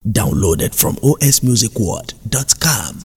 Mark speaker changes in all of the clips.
Speaker 1: Downloaded from osmusicworld.com.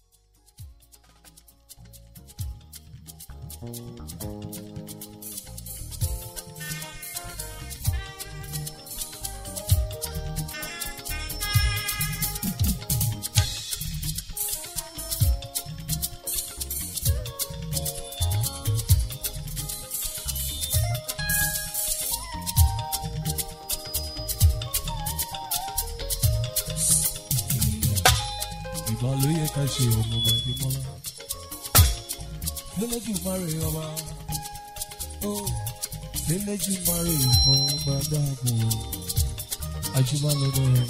Speaker 2: ìgbà ló yẹ ká ṣe ọmọ ọmọdé mọ́lá. lẹ́lẹ́jù márè ọba ó lẹ́lẹ́jù márè ìfọ̀n ọba dáàbò àjùmọ̀ lọ́dọ̀ rẹ̀.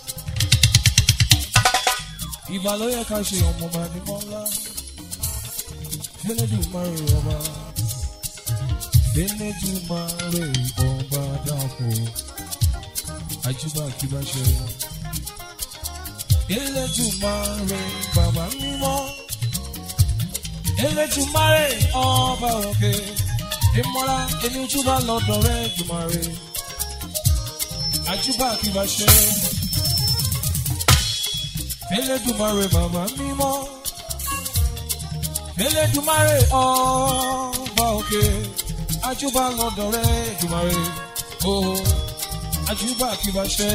Speaker 2: ìgbà ló yẹ ká ṣe ọmọ ọmọdé mọ́lá. lẹ́lẹ́jù márè ọba lẹ́lẹ́jù márè ìfọ̀n ọba dáàbò àjùmọ̀ kí bá ṣe rẹ̀. Elédùmarè bàbá mímọ́. Elédùmarè ọba òkè. Ìmọ̀ra ẹni ojúbà lọ́dọ̀ rẹ̀ Dùmarè. Àjùbà kì bá ṣe. Elédùmarè bàbá mímọ́. Elédùmarè ọba òkè. Àjùbà lọ́dọ̀ rẹ̀ Dùmarè. Oh, àjùbà kì bá ṣe.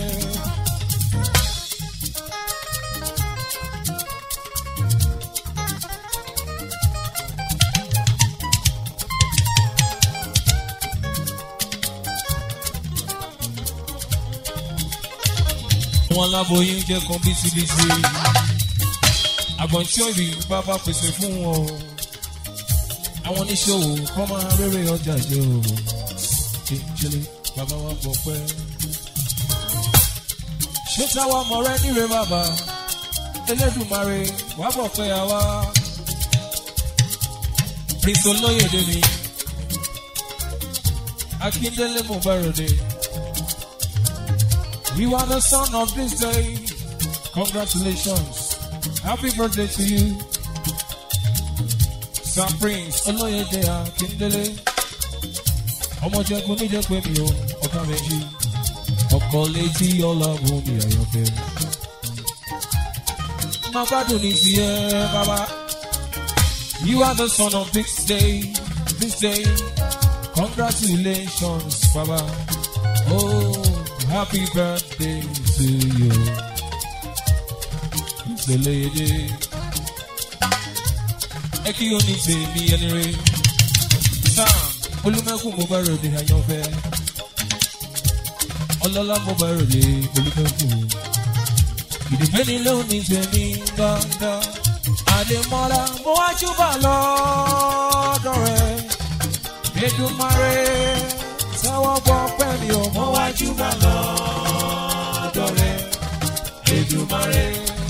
Speaker 2: wọn láboyún jẹ kan bísíbísí àgbọ̀ntí òbí bàbá pèsè fún wọn o àwọn oníṣòwò kọ́ máa rere ọjà jẹ o ìjìnlẹ̀ bàbá wa gbọ́ pẹ́. ṣé táwa mọ̀ rẹ níre bàbá elédùnmarè wà bọ̀ pé àwa prince olóyèdè mi akíndélé mo bá ròde. You are the son of this day. Congratulations. Happy birthday to you. Sir Prince Olóyèdè Akíndélé. Ọmọ jẹ́gun níjẹ́ pé mi ò ọ̀gá méjì. Ọkọ̀ létí ọlọ́run mi àyànfẹ́. Má gbádùn ní tiẹ̀ bàbá. You are the son of this day. This day. Congratulations bàbá. Oh. Happy birthday to you. Ìṣẹ̀lẹ̀yẹdẹ. Ẹ kí o ní tèmi ẹni rẹ̀. Sam Olúmẹ́kùn mo bá ròde àyànfẹ́. Ọlọ́lá mo bá ròde Olúmẹ́kùn. Ìdìbẹ́ ni ló ní tèmi dandan. Àdèmọ́lá mo wá júbà lọ́dọ̀ rẹ̀. Èdùmarè sáwọ́ gbọ́ pẹ́ mi ò mọ́ wájú bá lọ́dọ̀ rẹ̀ Èdùmarè.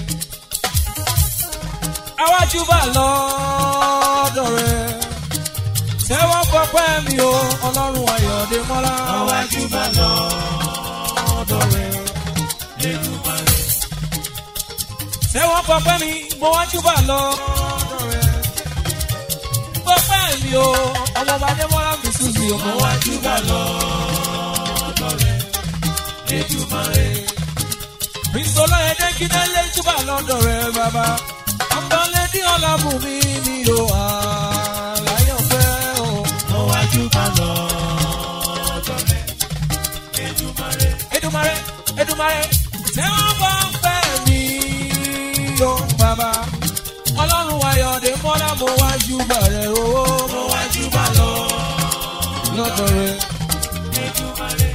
Speaker 2: Àwájú bá lọ́dọ̀ rẹ̀ sáwọ́ gbọ́ pẹ́ mi ò ọlọ́run ayọ̀dé mọ́lá. Àwájú bá lọ́dọ̀ rẹ̀ Èdùmarè. Sáwọ́ gbọ́ pẹ́ mi mo wájú bá lọ́dọ̀ rẹ̀ gbọ́ pẹ́ mi ò ọmọ bá dé mọ́lá mi sùn sí ọmọ wájú bá lọ́dọ̀ rẹ̀ Èdùmarè. Bísọ́lá ẹ̀dẹ́ kí náà lé jùbà lọ́dọ̀ rẹ̀ bàbá. Ọ̀pọ̀lẹ́dí ọ̀làbùnmi mi ò àlàyọ̀fẹ́ o. Mo wájú bá lọ́dọ̀ rẹ̀ Èdùmarè. Èdùmarè Èdùmarè tẹ́wọ́n bá ń fẹ́ mi yó bàbá. Ọlọ́run ayọ̀dé mọ́lá mo wájú bá rẹ̀ owó. Mo wájú bá lọ lọ́dọ̀ rẹ̀ Èdùmarè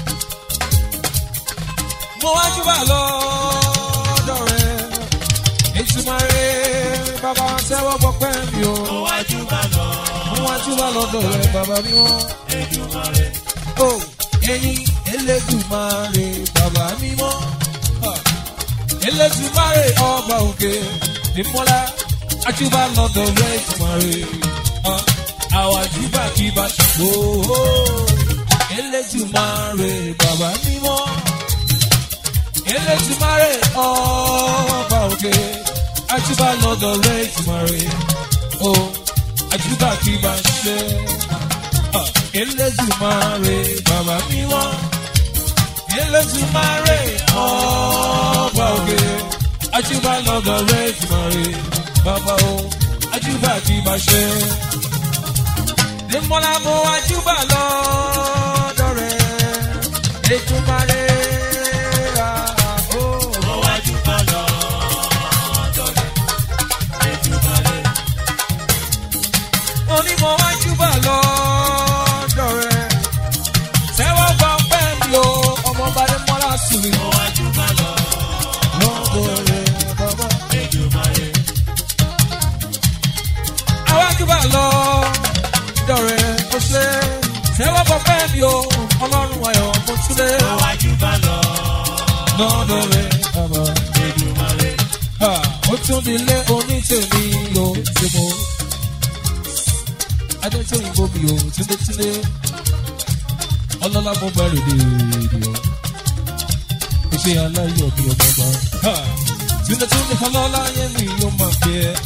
Speaker 2: mo wá júbà lọ́dọ̀ rẹ̀ Èdùmàrè bàbá tẹ́wọ́ gbọ́pẹ́ mi o. mo wá júbà lọ. mo wá júbà lọ́dọ̀ rẹ̀ bàbá mi wọ́n. Èdùmàrè. o ẹyin Elédùmarè bàbá mi mọ́. Elédùmarè ọba òkè ìmọ̀lá ajúbà lọ́dọ̀ rẹ̀ Èdùmàrè. àwa júbà kí bá ṣàkóso. Elédùmarè bàbá mi mọ́. Elédùmarè ọba òkè àjùbà lọ́dọ̀ rẹ̀ Èdùmarè o àjùbà kì í bá ṣe Elédùmarè bàbá mímọ́ Elétùmarè ọba òkè. Ajúbà lọ́dọ̀ rẹ̀ Ètùmarè. Bàbá o, ajúbà kì í bá ṣe. Ìmọ̀lá mo ajúbà lọ́dọ̀ rẹ̀. Ètùmarè. ah, oh.
Speaker 1: Mo wá júbà lọ́dọ̀ rẹ̀. Èdùmàrè.
Speaker 2: onímọ̀ wájú bá lọ́dọ̀ rẹ̀. Tẹ́wọ́ gba pẹ́ mi o, ọmọ Bàdé Mọ́lá sùn mí.
Speaker 1: Mo wá júbà
Speaker 2: Lọ́dọ̀ rẹ̀ bàbá.
Speaker 1: Èdùmàrè.
Speaker 2: Àwájú bá lọ́dọ̀ rẹ̀ ó ṣe. Tẹ́wọ́ gba pẹ́ mi o, ọlọ́run ayọ̀ mo túlé.
Speaker 1: Mo wá júbà
Speaker 2: Lọ́dọ̀ rẹ̀ bàbá.
Speaker 1: Èdùmàrè.
Speaker 2: Ha, Ó tún di ilé onítèmi o, ṣe mo. Adétóyìnbó mi o, túndétúndé. Ọlọ́lá mo bẹ̀rẹ̀ dèédé o. Iṣẹ́ aláyọ̀ mi ò bàbá. Ha, Túndétúndé ọlọ́lá yẹn mi yóò máa fi ẹ́.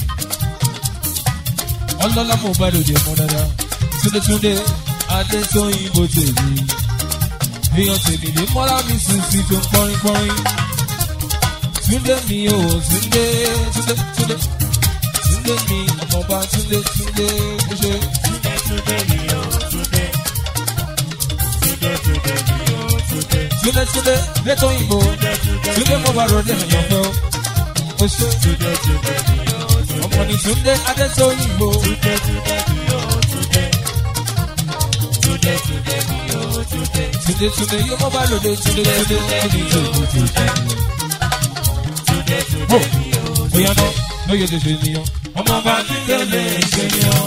Speaker 2: Ọlọ́lá mo bẹ̀rẹ̀ dè mọ́ dáadáa. Túndétúndé Adétóyìnbó tèmi. Èèyàn tèmi ní mọ́lá mi sùn sí tó ń kọrin kọrin. Túndé mi ò Túndé Túndé Túndé Túndé mi ọmọọba Túndé Túndé ó ṣe.
Speaker 1: Túndé túndé mi ò túndé. Túndé túndé mi ò túndé.
Speaker 2: Túndé Túndé létò òyìnbó Túndé mo bá ròde èèyàn fẹ́ o. Ó ṣe
Speaker 1: Túndé túndé mi ò túndé.
Speaker 2: ọmọ ní Túndé Adétò òyìnbó.
Speaker 1: Túndé túndé mi ò túndé. Túndé túndé mi ò túndé.
Speaker 2: Túndé Túndé yóò mọ bá ròde Túndé Túndé Túndé Túndé Túndé.
Speaker 1: Túndé túndé mi ò túndé.
Speaker 2: Bóyá náà lóye lè ṣe nìyàn.
Speaker 1: Ọmọọba Túndé lè ṣe ni ọ́.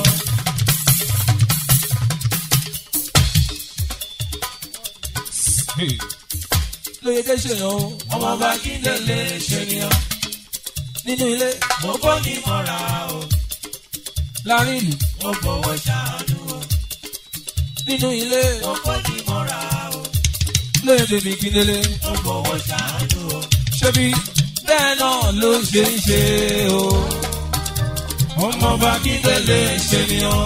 Speaker 2: Hey. Lóye lè ṣe yàn o.
Speaker 1: Ọmọọba Túndé lè ṣe ni ọ́.
Speaker 2: Nínú ilé
Speaker 1: Mo kọ́ ní mọ́ra o.
Speaker 2: láàrin ìlú.
Speaker 1: Mo fọwọ́ ṣàánú o.
Speaker 2: Nínú ilé
Speaker 1: Mo kọ́ ní mọ́ra o.
Speaker 2: lóye tèmi kí délé.
Speaker 1: Mo fọwọ́ ṣàánú o.
Speaker 2: ṣebí bẹ́ẹ̀ náà ló ṣe ń ṣe o.
Speaker 1: Ọmọọba Túndé lè ṣe ni ọ́.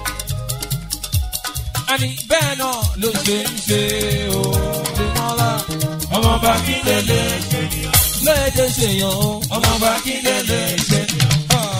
Speaker 2: àní bẹ́ẹ̀ náà ló ṣe ń ṣe o. Dèmọ́lá
Speaker 1: Ọmọọba Túndé lè ṣe ni ọ́.
Speaker 2: lóye tẹ ṣe yàn o.
Speaker 1: Ọmọọba Túndé lè ṣe ni ọ́.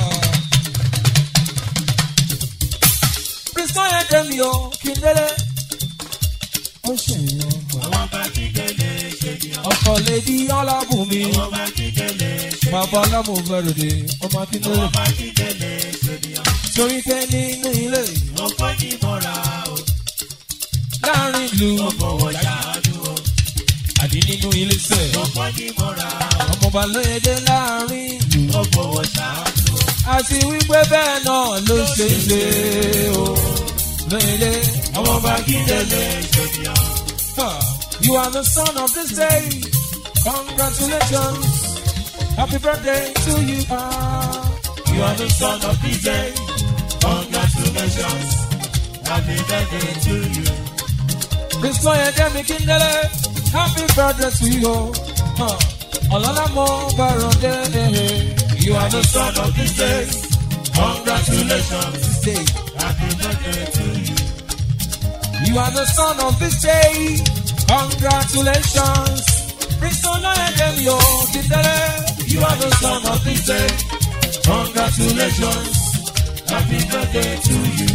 Speaker 2: Prince Kọ́yẹ Dẹ́mi o, kí n délé. Ó ṣe yàn o.
Speaker 1: Ọmọọba Túndé lè ṣe ni ọ́.
Speaker 2: Ọkọ̀ lèdi Ọlábùnmi.
Speaker 1: Ọmọọba Túndé lè ṣe ni ọ́.
Speaker 2: Bàbá Ọlámùbẹ̀rẹ̀dẹ̀ ọmọ Akíndélé.
Speaker 1: Ọmọọba Túndé lè ṣe ni ọ́.
Speaker 2: Torí pé nínú ilé
Speaker 1: Mo kọ́ ní mọ́ra o.
Speaker 2: láàrin ìlú.
Speaker 1: Mo fọwọ́ ṣàánú o.
Speaker 2: Àdí nínú ilé sẹ̀.
Speaker 1: Mo kọ́ ní mọ́ra o.
Speaker 2: Ọmọọba lóye dé láàrin ìlú.
Speaker 1: Mo fọwọ́ ṣàánú o.
Speaker 2: àti wípé bẹ́ẹ̀ náà ló ṣe ń ṣe o. Lóyèlé
Speaker 1: Ọmọọba Túndé lè ṣe ni ọ́.
Speaker 2: You are the son of this day. Congratulations. Happy birthday to you. Ah.
Speaker 1: You are the son of this day. Congratulations. Happy birthday to you.
Speaker 2: This boy Demi Kindele. Happy birthday to you. Ah. Ọlọ́lá mo bàrọ̀ dé.
Speaker 1: You are the son of this day. Congratulations.
Speaker 2: This day.
Speaker 1: Happy birthday to you.
Speaker 2: You are the son of this day. Congratulations. Prince Demi o Kindele.
Speaker 1: You are the son of this day. Congratulations. Happy birthday to you.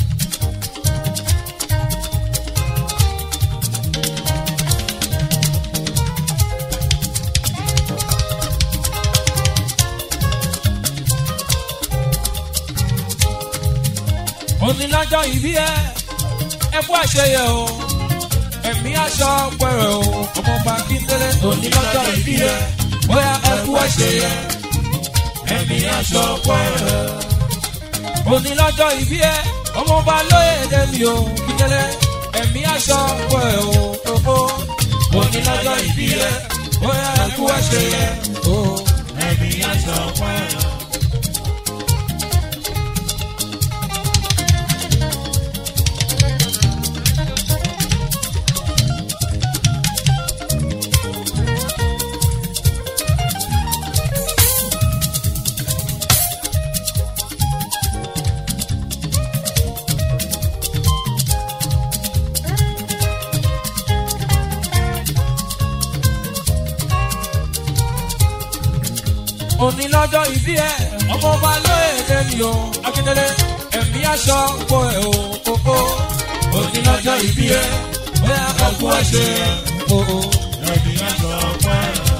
Speaker 2: onílájọ́ ìbí ẹ ẹ kú àṣeyẹ o ẹ̀mí aṣọ pẹ̀rẹ̀ o ọmọọba kíndélé onílájọ́ ìbí ẹ bóyá ẹ kú àṣeyẹ
Speaker 1: Ẹ̀mí aṣọ pẹ̀rẹ̀.
Speaker 2: onílájọ́ ìbí ẹ ọmọọba lóye dẹ́mi o kíndélé ẹ̀mí aṣọ pẹ̀rẹ̀ o òfò onílájọ́ ìbí ẹ bóyá ẹ kú àṣeyẹ o.
Speaker 1: Ẹ̀mí aṣọ pẹ̀rẹ̀.
Speaker 2: òní lọ́jọ́ ìbí ẹ̀ ọmọ ọba lóye lẹ́nu o akíndélé ẹ̀mí aṣọ gbọ́ ẹ̀ o kókó òní lọ́jọ́ ìbí ẹ̀ bóyá ọkú ẹ̀ṣẹ̀ o.
Speaker 1: ẹ̀mí aṣọ ọpẹ́.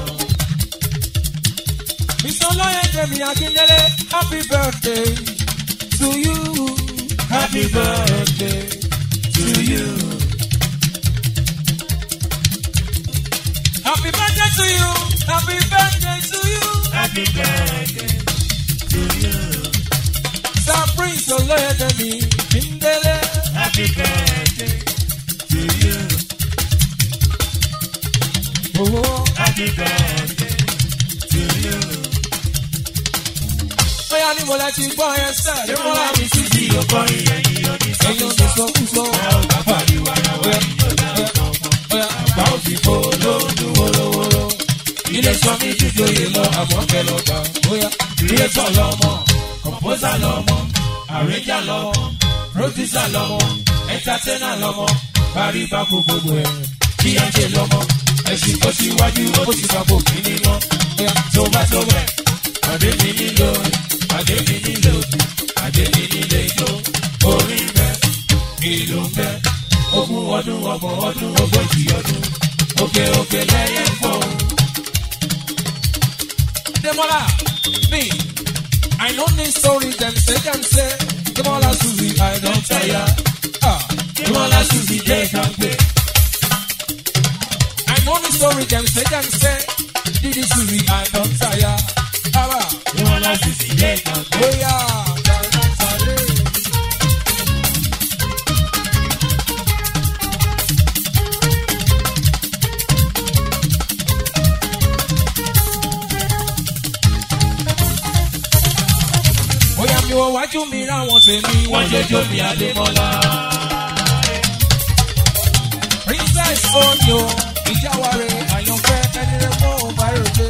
Speaker 2: Mr. Lọ́yẹ̀ Jẹ̀mí Akíndélé happy birthday to you.
Speaker 1: Happy birthday to you.
Speaker 2: Happy birthday to you. Happy birthday to you.
Speaker 1: Happy birthday to you.
Speaker 2: Sir Prince Olóyè Jẹ̀mí Akíndélé.
Speaker 1: Happy birthday to you.
Speaker 2: Owó
Speaker 1: Happy birthday to you.
Speaker 2: bóyá ní mo lẹ ti gbọ́ yẹn sẹ́. Ní mo lá mi sí
Speaker 1: Tí o kọrin ẹ̀yìn oní
Speaker 2: ẹ̀yin òde sọ kú sọ.
Speaker 1: ẹ ò bá pariwo ara wa ní ọjà ọ̀gbọ̀n.
Speaker 2: Bóyá
Speaker 1: Bá ò fi kó lóòdù wórówóró. Ilé sọ mí jíjòyè lọ àmọ́ kẹ lọ gbà.
Speaker 2: bóyá
Speaker 1: Creator lọmọ, composer lọmọ, arranger lọmọ, producer lọmọ, entertainer lọmọ, parí báko gbogbo ẹ̀. Kíyànjẹ lọmọ, ẹ̀sìn kò síwájú, ó sì báko kí ni ná.
Speaker 2: bóyá
Speaker 1: Tó bá tó bẹ̀, pàdé mi nílò, pàdé mi nílò, pàdé mi nílé ijó. Orin bẹ, ìlú bẹ, ogún ọdún, ọgbọ̀n ọdún, ogójì ọdún. Òkè òkè lẹ́yẹ fọ́.
Speaker 2: Demola me. I know this story dem say dem say. Demola Suzy I don tire. Ah.
Speaker 1: Ìmọ̀lá Suzy jẹ́ ìkàgbé.
Speaker 2: I know the story dem say dem say. Didi Suzy I don tire. Baba.
Speaker 1: Ìmọ̀lá Suzy jẹ́ ìkàgbé.
Speaker 2: Oya. Oya mi wo wájú mi ráwọn tèmi.
Speaker 1: Wọ́n jọjọ́ mi Adémọ́lá.
Speaker 2: Princess Oyo ìjáwárẹ̀ àyànfẹ́ ẹni rẹ̀ fún òbáròdé.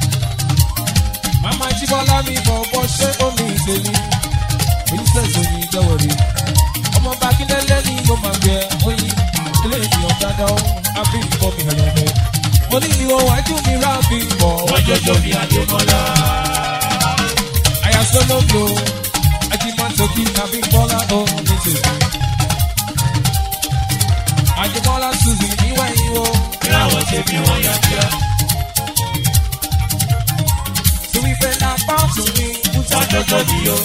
Speaker 2: Màmá Jíbọ́lá mi bọ̀ bọ́ ṣé ó ní ìtẹ̀lé. Princess Oyin ìjáwárẹ̀. Ọmọ Bakíndélé ni mo máa gbẹ oyin. Ilé ìyàn dáadáa ó àbí ìbọn mi àyànfẹ́. Mo ní ìwọ wájú mi rà bí bọ̀.
Speaker 1: Wọ́n jọjọ́ mi Adémọ́lá.
Speaker 2: Àyàsọ́ lóbi o. Ajímọ̀tòkì àbí Bọ́lá ó ní tèmi. Àjẹmọ́lá Suzy níwáyé o.
Speaker 1: Ìràwọ̀ ṣe bí wọ́n yá kíá.
Speaker 2: Torí pé lápá ọ̀tún mi, Bùtà
Speaker 1: Wọ́n jọjọ́ mi o.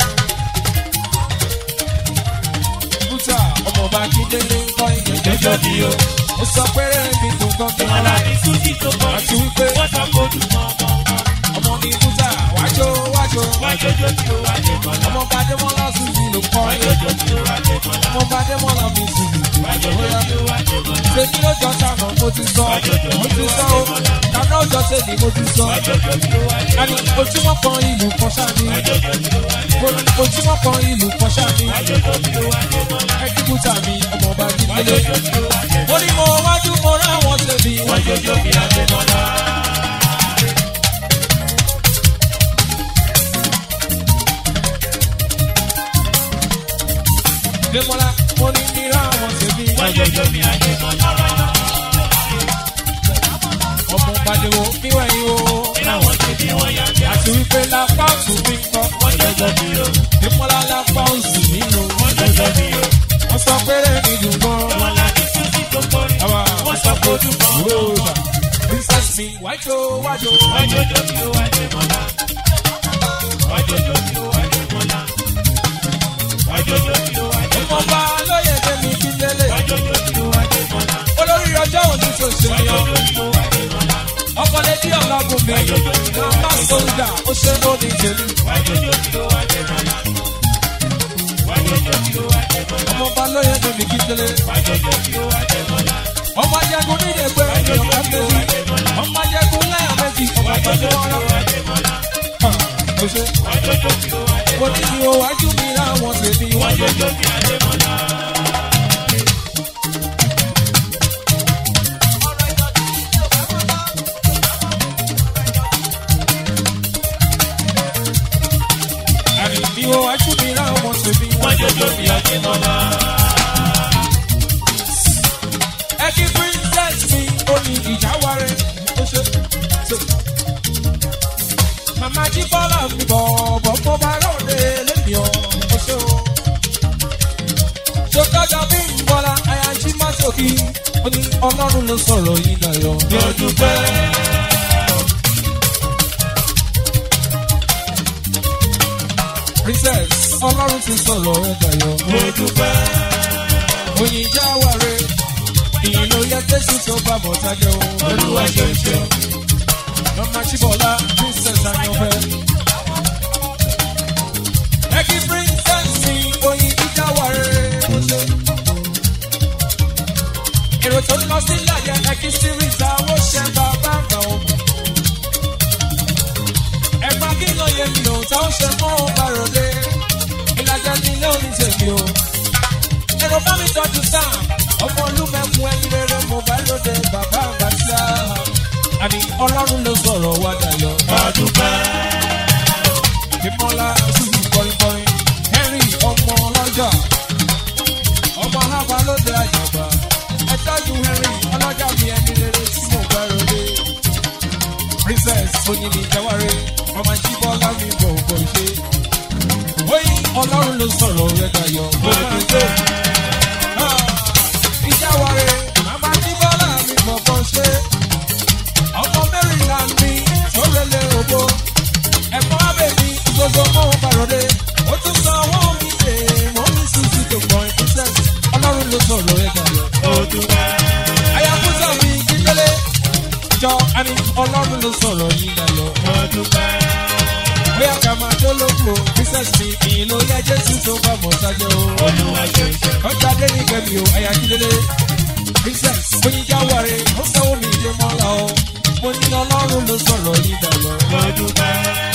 Speaker 2: Bùtà ọmọọba Akíndélé ń kọ́ ìyẹn
Speaker 1: Jọjọ́ mi o.
Speaker 2: Ó sọ pé mi dùn gan bí
Speaker 1: Ìmọ̀lá ní Suzy tó kọ́.
Speaker 2: Àti wípé
Speaker 1: Wọ́n sọ kó dùn mọ́ ọmọ.
Speaker 2: ọmọ mi Bùtà wájó wájó.
Speaker 1: Wọ́n jọjọ́ mi o Adémọ́lá.
Speaker 2: Ọmọọba Adémọ́lá Suzy ló kọ́
Speaker 1: Wọ́n
Speaker 2: ìyẹn.
Speaker 1: jọjọ́ mi o Adémọ́lá.
Speaker 2: Ọmọọba Adémọ́lá mi Suzy.
Speaker 1: Wọ́n jọjọ́ mi o Adémọ́lá.
Speaker 2: Ṣé kí ló jọ sáànà mo ti sọ? Mo ti sọ o. Kàná ọjọ́ ṣe ni mo ti sọ.
Speaker 1: Wọ́n jọjọ́ mi o Adémọ́lá.
Speaker 2: Àní ojúmọ́ kan ìlú kan ṣáà ni.
Speaker 1: Wọ́n jọjọ́ mi o Adémọ́lá.
Speaker 2: Ojúmọ́ kan ìlú kan ṣáà ni.
Speaker 1: Wọ́n jọjọ́ mi o Adémọ́lá.
Speaker 2: Ẹkí Bùtà mi ọmọọba
Speaker 1: Wọ́n
Speaker 2: Akíndélé.
Speaker 1: jọjọ́ mi o Adémọ́lá.
Speaker 2: Mo ní mo wájú mo ráwọn tèmi.
Speaker 1: Wọ́n jọjọ́ mi Adémọ́lá.
Speaker 2: Démọ́lá mo ní ní ráwọn tèmi.
Speaker 1: Wọ́n jọjọ́ mi Adémọ́lá.
Speaker 2: Ọmọ Bàdéwò níwẹ̀yìn o.
Speaker 1: Ìràwọ̀ ṣe bí wọ́n yá kíá.
Speaker 2: Àti wípé lápá òtún mi ń kọ́.
Speaker 1: Wọ́n jọjọ́ mi o.
Speaker 2: Démọ́lá lápá òsì mi lò.
Speaker 1: Wọ́n jọjọ́ mi o.
Speaker 2: Wọ́n sọ pé mi dùn gan.
Speaker 1: Ìmọ̀lá ní Suzy tó kọrin.
Speaker 2: Àwa
Speaker 1: Wọ́n sọ kó dùn mọ́ ọmọ.
Speaker 2: Yorùbá. Princess mi wájú wájú.
Speaker 1: Wọ́n jọjọ́ mi o Adémọ́lá. Wọ́n jọjọ́ mi o Adémọ́lá. Wọ́n jọjọ́ mi o Adémọ́lá.
Speaker 2: Ọmọọba lóye tèmi kí lélẹ̀.
Speaker 1: Wọ́n jọjọ́ mi o Adémọ́lá.
Speaker 2: Olórí ọjọ́ òní tó ṣe
Speaker 1: Wọ́n
Speaker 2: yan.
Speaker 1: jọjọ́ mi o Adémọ́lá.
Speaker 2: Ọkọ̀lẹ́dí ọ̀làgùn mi. Nàmbá sójà ó ṣe ó ní tèmi.
Speaker 1: Wọ́n jọjọ́ mi o Adémọ́lá. Wọ́n jọjọ́ mi o Adémọ́lá.
Speaker 2: Ọmọọba lóye tèmi kí lélẹ̀.
Speaker 1: Wọ́n jọjọ́ mi o Adémọ́lá.
Speaker 2: ọmọ ajẹgun nílé pé ènìyàn kan méjì ọmọ ajẹgun lẹ́yìn méjì ọmọ ajẹgun wọn rán. mo ṣe
Speaker 1: Wọ́n jọjọ́ mi o Adémọ́lá.
Speaker 2: mo ní ní o wájú mi láwọn tèmi
Speaker 1: Wọ́n
Speaker 2: wájú.
Speaker 1: jọjọ́ mi Adémọ́lá.
Speaker 2: àní ní o wájú mi láwọn tèmi
Speaker 1: Wọ́n
Speaker 2: wájú.
Speaker 1: jọjọ́ mi Adémọ́lá.
Speaker 2: ẹ kí princess mi ó ní ìjà wárẹ̀ ó ṣe. ṣe. màmá jí bọ́lá mi bọ̀ bọ̀ mo bá ròde lẹ́mi ọ̀ mo ṣe o. ṣòkòjọ bí ń bọ́lá àyà jí má sókì ó ní ọlọ́run ló sọ̀rọ̀ yìí dayọ̀.
Speaker 1: Mo dúpẹ́.
Speaker 2: princess ọlọ́run ti sọ̀rọ̀ ẹ̀ dayọ̀.
Speaker 1: Mo dúpẹ́.
Speaker 2: oyin já wàre ìyìn ló yẹ jésù tó bá mọ̀ sájẹ́ o.
Speaker 1: Olúwa ṣe ń ṣe.
Speaker 2: Mama Chibola, princess Ayanfẹ. Ẹ̀kí princess mi, oyin jíjà wà rere. Èrò tó ń lọ sí ìlàjẹ ẹ̀kí series àwọn ṣẹ bàbá àgbà o. Ẹ̀gbọ́n kí ló yẹ mi ò táwọn ṣe mọ́ ọba ròde. Ìlàjẹ ni ilé òní tèmi o. Èrò bá mi tọ́jú sáà. Ọmọ olúmẹ̀kún ẹni rere mo bá lóde bàbá àgbà sáà. Àní ọlọ́run ló sọ̀rọ̀ wá dayọ̀.
Speaker 1: Mo dúpẹ́.
Speaker 2: Bímọ́lá Ṣùgbọ́n kọrinkọrin, Henry ọmọ ọlọ́jà, ọmọ alábà lóde àjàgbá. Ẹ tọ́jú Henry ọlọ́jà mi ẹni rere tí mo bá rọlé. Princess Oyinni Jaware, ọmọ Jíbọ́lá mi bọ̀ bọ̀ ṣe. Oyin ọlọ́run ló sọ̀rọ̀ rẹ̀ dayọ̀.
Speaker 1: Mo dúpẹ́.
Speaker 2: Ìjáware, màmá Jíbọ́lá mi bọ̀ bọ̀ ṣe. Ọmọ Maryland mi tó rẹlẹ̀ òbó ẹ̀fọ́ abẹ́ mi gbogbo mọ́ bàrọ̀dé ó tún sọ owó mi lè mọ́ mi sísí tó gbọ́n ìpínlẹ̀ ọlọ́run ló sọ̀rọ̀ ẹ̀ dàlọ́.
Speaker 1: Mo dúpẹ́.
Speaker 2: àyàfúsà mi kíkélé jọ àní ọlọ́run ló sọ̀rọ̀ yìí dàlọ́.
Speaker 1: Mo dúpẹ́.
Speaker 2: bóyá ká máa tó lóko princess mi ìyìn ló yẹ jésù tó bá mọ̀ sájẹ́ o.
Speaker 1: Olúwa ṣe ń ṣe.
Speaker 2: ọjà dé ní kẹ́mi o àyà kílélé princess oníjà wàre ó sanwó mi ìdè mọ́lá o mo ní ọlọ́run ló sọ̀rọ̀ yìí dàlọ́.
Speaker 1: Mo dúpẹ́.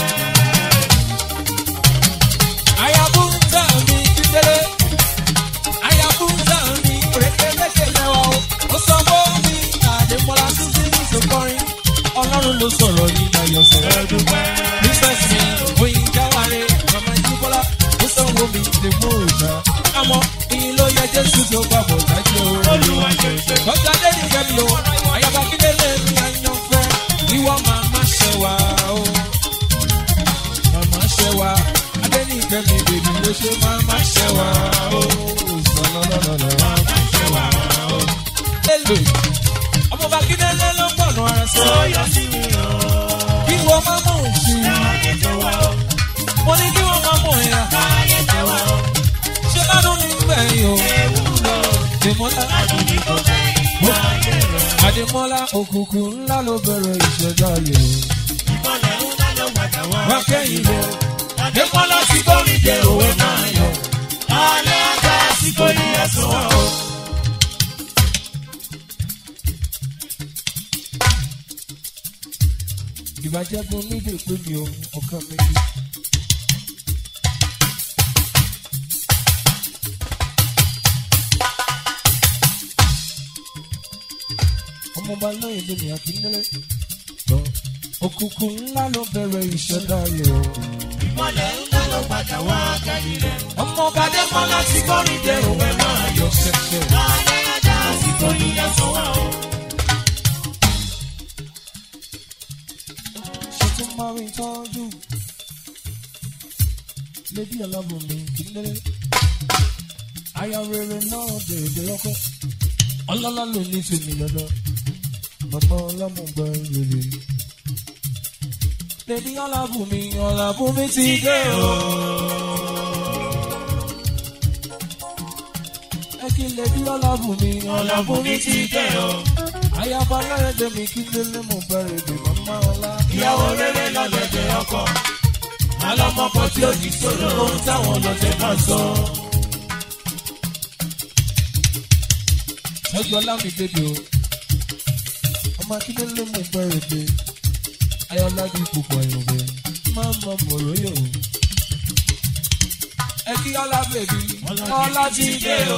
Speaker 2: Ayabuta mi kíkéré. Ayabuta mi rékéréké lẹ́wà o. Ó sọ fún mi àdèmọ́lá títí ní ìsòkọrin. Ọlọ́run ló sọ̀rọ̀ ní Ayọ̀sẹ̀.
Speaker 1: Mo dúpẹ́.
Speaker 2: Princess mi, oyin jáwáré, màmá Jíbọ́lá, ó sanwó mi lè mú ìgbà. Àmọ́ ìyìn ló yẹ Jésù tó bá bọ̀ dájú o.
Speaker 1: Olúwa ṣe ń ṣe.
Speaker 2: Kọjá dé ní kẹ́mi o, àyàbá kíndélé mi àyànfẹ́. Ìwọ màmá ṣẹ wá o mama ṣe wa adẹnìkẹ́ mi bèbí ló ṣe mama ṣe wa ó sọlọlọlọlọ mama ṣe wa ó. Hello. ọmọ bàkínẹ́lẹ́ ló gbọ̀nà ara sọ
Speaker 1: Ó yọ sí mi o.
Speaker 2: kí wọ́n má mọ̀ sí i
Speaker 1: Ayé tó wá o.
Speaker 2: mo ní kí wọ́n má mọ̀ ẹ̀yà
Speaker 1: Ayé tó wá o.
Speaker 2: ṣé ládùn ní gbẹ̀yìn o.
Speaker 1: Ewu lọ.
Speaker 2: Adémọ́lá
Speaker 1: Adúlí kò gbẹ̀yìn. Ayé rẹ̀.
Speaker 2: Adémọ́lá òkùnkùn ńlá ló bẹ̀rẹ̀ ìṣẹ̀dá yẹ̀
Speaker 1: Ìmọ̀lẹ̀ ńlá ló padà wá.
Speaker 2: wá kẹ́yìn lẹ̀.
Speaker 1: Adémọ́lá ti gbórí de òwe máa yọ. Alẹ́ ajá àsìkò ìyá sọ wá o.
Speaker 2: ìbàjẹ́ gun nídìí pé mi ò ọkàn méjì. ọmọọba lóye lómi akíndélé lọ òkùnkùn ńlá ló bẹ̀rẹ̀ ìṣẹ̀dá yẹ̀ o.
Speaker 1: Ìmọ̀lẹ̀ ńlá ló padà wá kẹ́yìn rẹ̀.
Speaker 2: ọmọọba
Speaker 1: Adémọ́lá ti gbórí de òwe máa yọ.
Speaker 2: yọ ṣẹ̀ṣẹ̀.
Speaker 1: Alẹ́ ajá àsìkò ìyá sọ wá o.
Speaker 2: ṣe tún máa rí tọ́jú. Lébí ọlọ́run mi kì í lé. Aya rere náà dèrè ọkọ. Ọlọ́lá ló ní tèmi lọ́dọ̀. Bàbá ọlọ́mùgbà rere. Lébí ọlọ́run mi ọ̀làbùn mi ti dé o. Ẹ kí lébí ọlọ́run mi ọ̀làbùn mi ti dé o. Ayaba lọ́rẹ̀dẹ̀ mi kí lélẹ̀ mo bẹ̀rẹ̀ dè màmá ọlá.
Speaker 1: Ìyàwó rere lọ́lẹ̀dẹ̀ ọkọ. Alọ́mọkọ tí ó di sọ̀rọ̀ ohun táwọn ọlọ́tẹ̀ máa sọ.
Speaker 2: Ẹgbẹ́ lámì bèbè o. Ọmọ akíndélé mú bẹ̀rẹ̀ dé. Ayọ̀ládì púpọ̀ ìrọ̀bẹ̀. Máa mọ mọ̀rọ̀ yò. Ẹ kí ọlá bèbí. Ọlá ti dé o.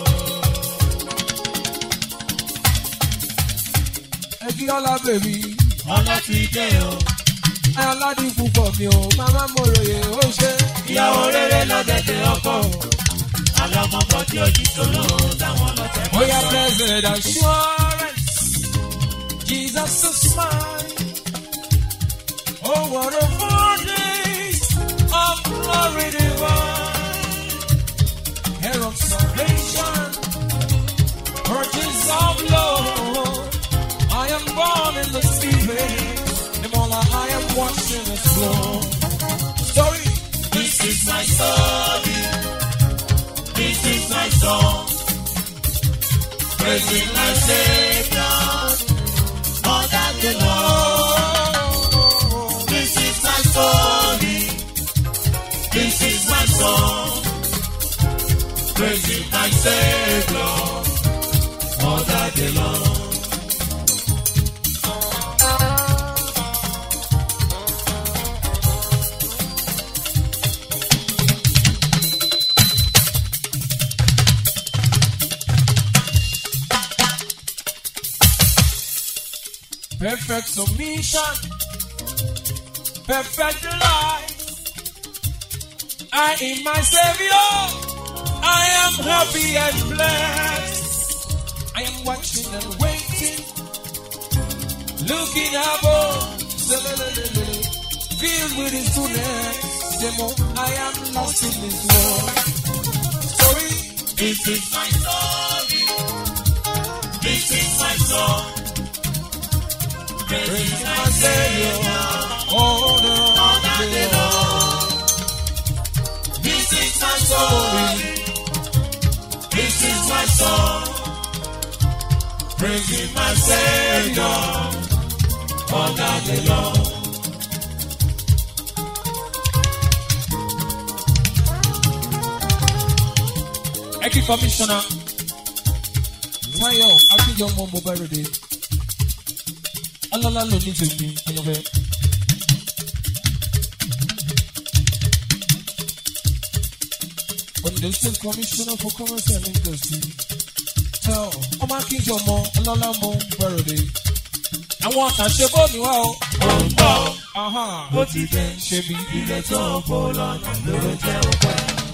Speaker 2: Ẹ kí ọlá bèbí.
Speaker 1: Ọlá ti dé o.
Speaker 2: Ayọ̀ládì púpọ̀ mi o. Màmá mọ̀rọ̀ yè ó ṣe.
Speaker 1: Ìyàwó rere lọ́lẹ̀dẹ̀ ọkọ. Alọ́mọkọ tí ó di sọ̀rọ̀ ohun táwọn ọlọ́tẹ̀ máa
Speaker 2: Oya
Speaker 1: sọ.
Speaker 2: blessed assurance, Jesus is mine. Oh, what a salvation, purchase of Lord. I am born in the Spirit, the more I am washed in His blood. Story,
Speaker 1: This is my story. This is my song. Praising my Savior. All that the Lord. This is my story. This is my song. Praising my Savior. All that the Lord.
Speaker 2: perfect submission, perfect life. I in my Savior, I am happy and blessed. I am watching and waiting, looking above, filled with His goodness. The more I am lost in His love. Story,
Speaker 1: This is my story. This is my song. Praising my Savior.
Speaker 2: oh no,
Speaker 1: All that the Lord. This is my story. This is my song. Praising my Savior. All that the Lord.
Speaker 2: Eki Commissioner Tayo Akínyọmọ Mobile Radio Ọlọ́lá ló ní tèmi Ayọ̀fẹ́. Ondo State Commissioner for Commerce and Industry Tayo ọmọ Akínyọmọ Ọlọ́lá Mobile Radio. Àwọn àkànṣe bóòlù wa o.
Speaker 1: Ó ń bọ̀.
Speaker 2: Aha.
Speaker 1: Ó ti dé.
Speaker 2: Ṣé bí
Speaker 1: Ilé tó ń bọ̀ lọ́nà ló jẹ́ ọpẹ́.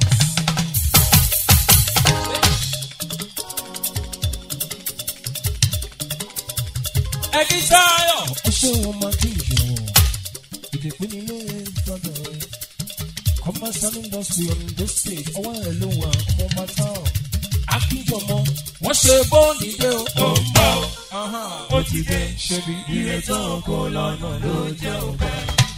Speaker 2: ẹni Táyọ̀. ó ṣe wọn máa kí ìyọ̀wọ̀ ìdìpín nílé ìgbọ́dọ̀ rẹ̀ commerce and industry on the stage ọwọ́ ẹ̀ ló wà ọmọ bàtà ọ̀ akíjọmọ wọ́n ṣe bóòlì dé o.
Speaker 1: Ó ń bọ̀.
Speaker 2: Aha.
Speaker 1: Ó ti dé.
Speaker 2: ṣe bí
Speaker 1: Ilé tó ń bọ̀ lọ́nà ló jẹ́ ọpẹ́.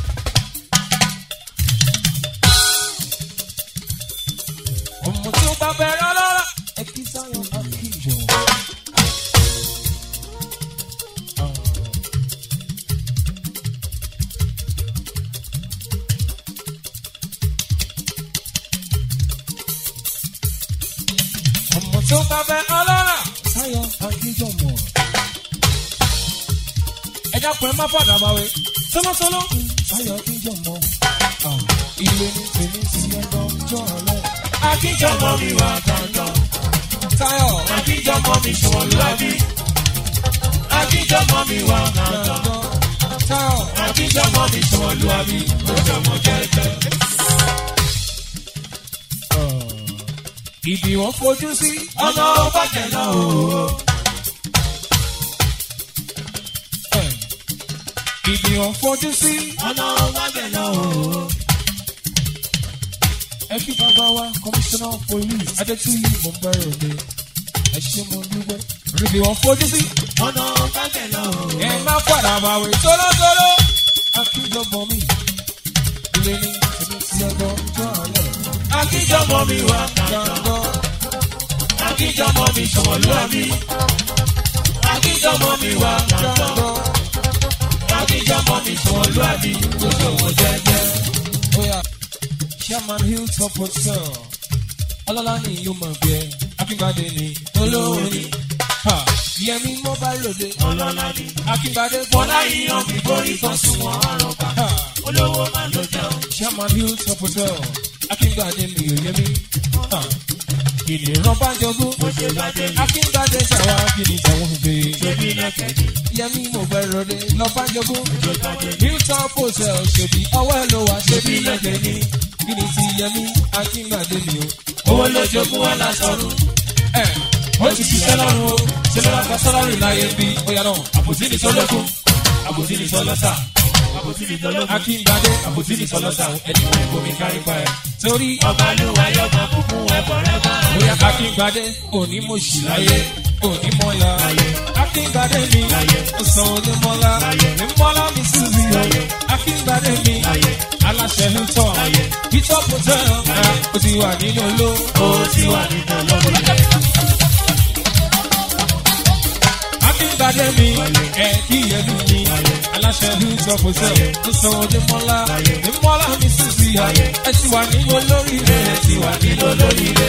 Speaker 2: ọmọ tí ó bá bẹ̀rẹ̀ lọ́la ẹ kí Táyọ̀ akíjọmọ. ọmọ tí ó bá bẹ̀rẹ̀ lọ́la Táyọ̀ akíjọmọ. ẹ dákun ẹ má fọdà báwe sọlọsọlọ Táyọ̀ akíjọmọ. ilé ní tèmi sí ẹgbọn jọ ọlẹ.
Speaker 1: Akíjọmọ mi wà dandan.
Speaker 2: Táyọ̀
Speaker 1: Akíjọmọ mi sọ̀rọ̀ lábí. Akíjọmọ mi wà dandan.
Speaker 2: Táyọ̀.
Speaker 1: Akíjọmọ mi sọ̀rọ̀ lábí. Ojọmọ jẹ́jẹ́.
Speaker 2: Ibi wọn fojú sí.
Speaker 1: Ọ̀nà ọbàjẹ́ náà o.
Speaker 2: Ibi wọn fojú sí.
Speaker 1: Ọ̀nà ọbàjẹ́ náà o.
Speaker 2: Ẹ kí bàbá wa commissioner of police Adétúyì mo ń bẹ̀rẹ̀ òde. Ẹ ṣe mo dúpẹ́. Ibi wọn fojú sí.
Speaker 1: Ọ̀nà ọbàjẹ́ náà o.
Speaker 2: Ẹ má padà máa wé tólótóló. Akíjọbọ mi. Ilé ní ìṣẹ̀lẹ̀ tí ọjọ́ ọjọ́ alẹ́.
Speaker 1: Akíjọmọ mi wà dandan.
Speaker 2: Gbàgbọ́.
Speaker 1: Akíjọmọ mi sọ̀rọ̀ lábí. Akíjọmọ mi wà dandan.
Speaker 2: Gbàgbọ́.
Speaker 1: Akíjọmọ mi sọ̀rọ̀ lábí. Ojọmọ jẹ́jẹ́.
Speaker 2: Oya, Chairman Hilltop Hotel. Ọlọ́lá ni yóò máa gbé. Akínbádé ni olówó ni. Ha, Yẹmi mobile lòde.
Speaker 1: Ọlọ́lá ni.
Speaker 2: Akínbádé
Speaker 1: Bọ́lá yíyan mi borí kan sún wọn ọ̀rọ̀ pa.
Speaker 2: Ha,
Speaker 1: Olówó máa ló jẹun.
Speaker 2: Chairman Hilltop Hotel. Akínbádé ni Yẹmi. Ha, Kìnìún bá jogún.
Speaker 1: Bó ṣe bá dé ní.
Speaker 2: Akínbádé ṣàwá kìnìún tẹ̀wọ̀n gbé.
Speaker 1: Ṣebí lẹ́kẹ̀ẹ́ ni.
Speaker 2: Yẹmi mobile lòde. Lọ́ba jogún.
Speaker 1: Bó bá dé ní.
Speaker 2: Hilltop Hotel ṣèbí ọwọ́ ẹ̀ ló wà ṣèbí lẹ́gbẹ̀ẹ́ ni. Kí ni ti Yẹmi Akínbádé ni o?
Speaker 1: Owó ló jogún wá lásọ̀rùn.
Speaker 2: ẹ ó ti ṣiṣẹ́ lọ́rùn o ṣe lọ́la gba sọ́lárì láyé bí óyá náà
Speaker 1: Àbòsí ni sọ́lọ́kùn. Àbòsí ni sọ́lọ́sà. àbòsí ni tọ́lọ́sà.
Speaker 2: akíngbadé àbòsí ní sọlọ́sà ẹni wọn kò mi kárí pa ẹ̀. torí
Speaker 1: ọba lúwa yóò máa kún fún ẹ̀fọ́ rẹ̀ bá.
Speaker 2: bóyá akíngbadé òní mo ṣì láyé òní mọ́lá akíngbadé mi ọ̀sán òní mọ́lá ní mọ́lá mi síbi akíngbadé mi aláṣẹ ń tọ̀ bíṣọ́ hotel ó ti wà nínú oló
Speaker 1: ó ti wà nínú ọlọ́run.
Speaker 2: akíngbadé mi ẹ̀ kí ẹlú mi aláṣẹ ń tọ̀ hotel ọ̀sán òní mọ́lá ní mọ́lá mi síbi ẹ ti wà nínú olórí rẹ̀ ẹ ti wà nínú olórí rẹ̀.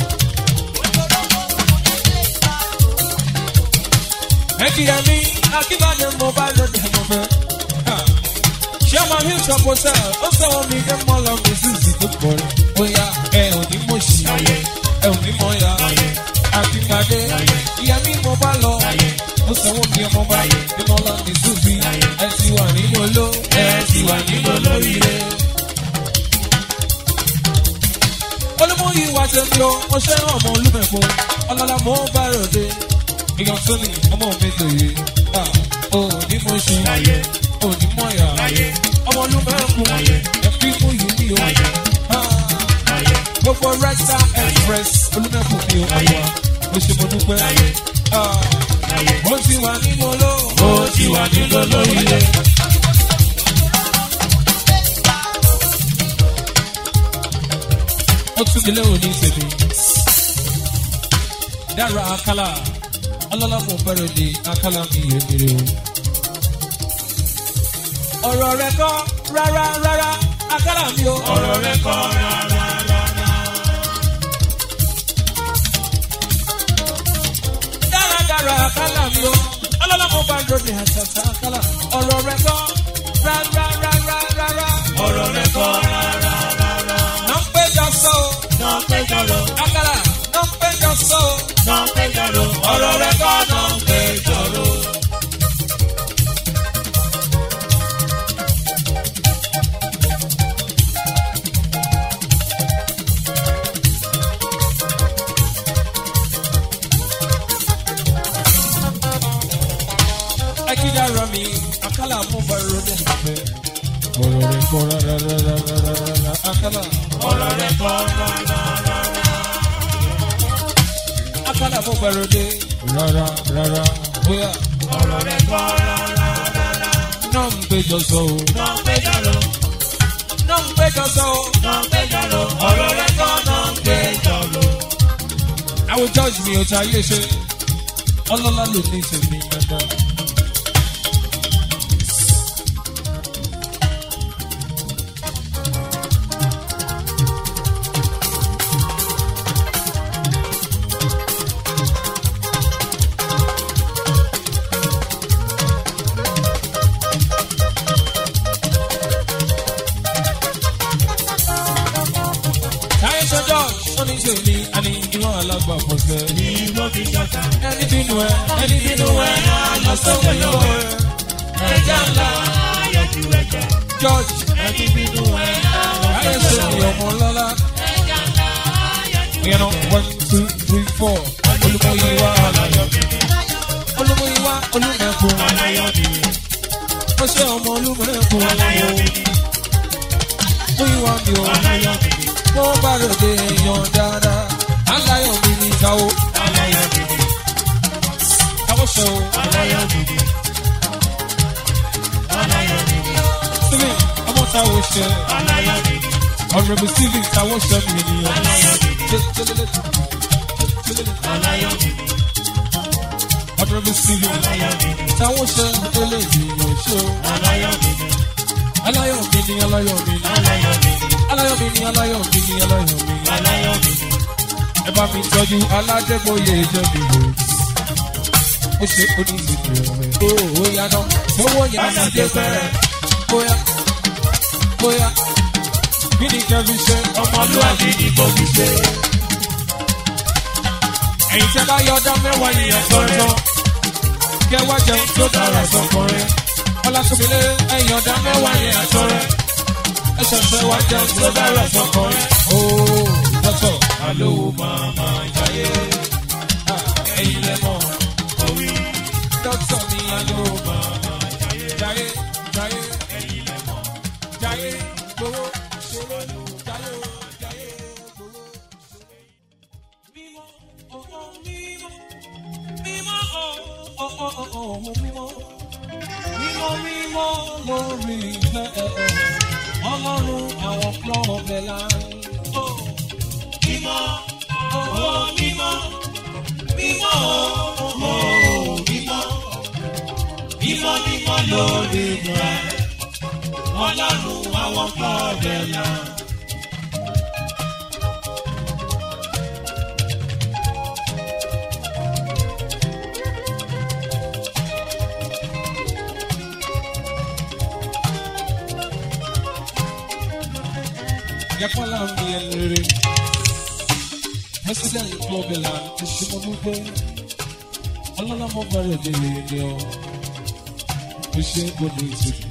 Speaker 2: Ekiyemi, Akíbádé mo bá lóde mo fẹ́. Ṣé ọmọ mi sọ kò sẹ́ ọ sọ̀rọ̀ mi dé mọ́ lọ mi sí ìsì tó pọ̀ rẹ̀? Bóyá ẹ ò ní mọ̀ sí, ẹ ò ní mọ̀ ya. Akíbádé, ìyá mi mo bá lọ. Ó sọ̀rọ̀ mi ọmọ bá dé mọ́ lọ mi sí ìsì. Ẹ ti wà nínú oló, ẹ ti wà nínú olórí rẹ̀. Olúmọ̀yí wa ṣe mi o, mo ṣe ọmọ olúmẹ̀kọ́. Ọlọ́lá mo bá ròde èèyàn tó ní ọmọ mi lòye ò ní mo ṣe ò ní mọ ìyá ọmọ ló máa ń kú ẹbí mú yìí ní o gbogbo resta express olùmẹ̀kù mi ò wá mo ṣe mo dúpẹ́ ó ti wà nínú oló ó ti wà nínú olórí rẹ. ó tún mi lérò ní tèmi dára akálà ọlọ́lá mo fẹ́rẹ̀ di akálà mi yé mire o. ọ̀rọ̀ rẹ̀ kọ́ rárá rárá akálà mi o.
Speaker 1: ọ̀rọ̀ rẹ̀ kọ́ rárá rárá.
Speaker 2: dáradára akálà mi o. ọlọ́lá mo bá dòde àtàtà akálà. ọ̀rọ̀ rẹ̀ kọ́ rárá rárá rárá.
Speaker 1: ọ̀rọ̀ rẹ̀ kọ́ rárá rárá.
Speaker 2: náà ń péjọ sọ o.
Speaker 1: náà péjọ lọ.
Speaker 2: akálà náà ń péjọ sọ o.
Speaker 1: náà péjọ lọ. ọ̀rọ̀ rẹ̀ kọ́ náà péjọ lọ.
Speaker 2: akídára mi akálà mo bá dòde àfẹ́. ọ̀rọ̀ rẹ̀ kọ́ rárá rárá rárá akálà.
Speaker 1: ọ̀rọ̀ rẹ̀ kọ́ rárá rárá.
Speaker 2: akálà mo bá dòde rárá rárá bóyá.
Speaker 1: ọ̀rọ̀ rẹ̀ kọ́ rárá rárá.
Speaker 2: náà ń péjọ sọ o.
Speaker 1: náà péjọ lọ.
Speaker 2: náà ń péjọ sọ o.
Speaker 1: náà péjọ lọ. ọ̀rọ̀ rẹ̀ kọ́ náà péjọ lọ.
Speaker 2: àwọn jọ́ọ̀jì mi ò ta ayé ṣe ọlọ́lá ló ní tèmi dandan. táyé sọ jọ́ọ̀jì ó ní tèmi àní ìwọ̀n alágbà fọ́sẹ̀.
Speaker 1: ni mo fi ṣọ̀tá.
Speaker 2: ẹni bínú ẹ ẹni bínú ẹ lọ sókè lọ́wọ́ ẹ. ẹja ńlá
Speaker 1: ayọ̀jú ẹ̀jẹ̀.
Speaker 2: jọ́ọ̀jì
Speaker 1: ẹni bínú ẹ̀
Speaker 2: táyé sọ ní ọmọ lọ́lá. ìyẹn náà one two three four olùmọ̀yíwá olùmọ̀yíwá olùmẹ̀kùn ó ṣe ọmọ olùmẹ̀kùn múyíwá mi ò mo bá ròde èèyàn dáadáa aláyọ̀ mi ní ìkáwó káwó ṣe o síbí ọmọ táwo ṣe ọ̀rẹ́bù síbí táwo ṣe mi nìyẹn ọ̀rẹ́bù síbí táwo ṣe eléyìí yóò ṣe o aláyọ̀ mi ni aláyọ̀ mi ni aláyọ̀ mi ni aláyọ̀ mi ni aláyọ̀ mi ni ẹ bá mi tọ́jú aládégbòye ìjẹ́bi o ó ṣe oníṣègùn rẹ̀ ó ó yáná owó yẹn ti dé fẹ́rẹ̀ bóyá bóyá kí ni kẹ́mi ṣe
Speaker 1: ọmọlúwàbí ni mo fi ṣe.
Speaker 2: ẹ̀yin tẹ́ bá yọ ọdá mẹ́wàá yìnyín tọ́jọ́ kẹ́ wá jẹun tó dára sọkùnrin ọlásùnmílẹ̀ ẹ̀yin ọdá mẹ́wàá yẹn àtọ́rẹ́ ẹ ṣẹ̀ṣẹ̀ wá jẹun tó dára sọkùnrin ó dọ́tọ̀ alówó máa máa jayé ẹ̀yin lẹ́mọ̀
Speaker 1: Orí
Speaker 2: dọ́tọ̀ ni alówó máa máa jayé jayé jayé. lórí ìfẹ́ ọlọ́run àwọn klọ́ọ̀bẹ̀ la.
Speaker 1: Mímọ́, ó mímọ́, mímọ́, ó mímọ́, mímọ́ mímọ́ lórí rẹ̀. Ọlọ́run àwọn kọ́ọ̀bẹ̀ là.
Speaker 2: Yakwala mi elere. President Global ti ṣe mo dúpẹ́. Ọlọ́lá mo bẹ̀rẹ̀ délé ilé ọ. Mo ṣe gbọdọ̀ ìsìnkú.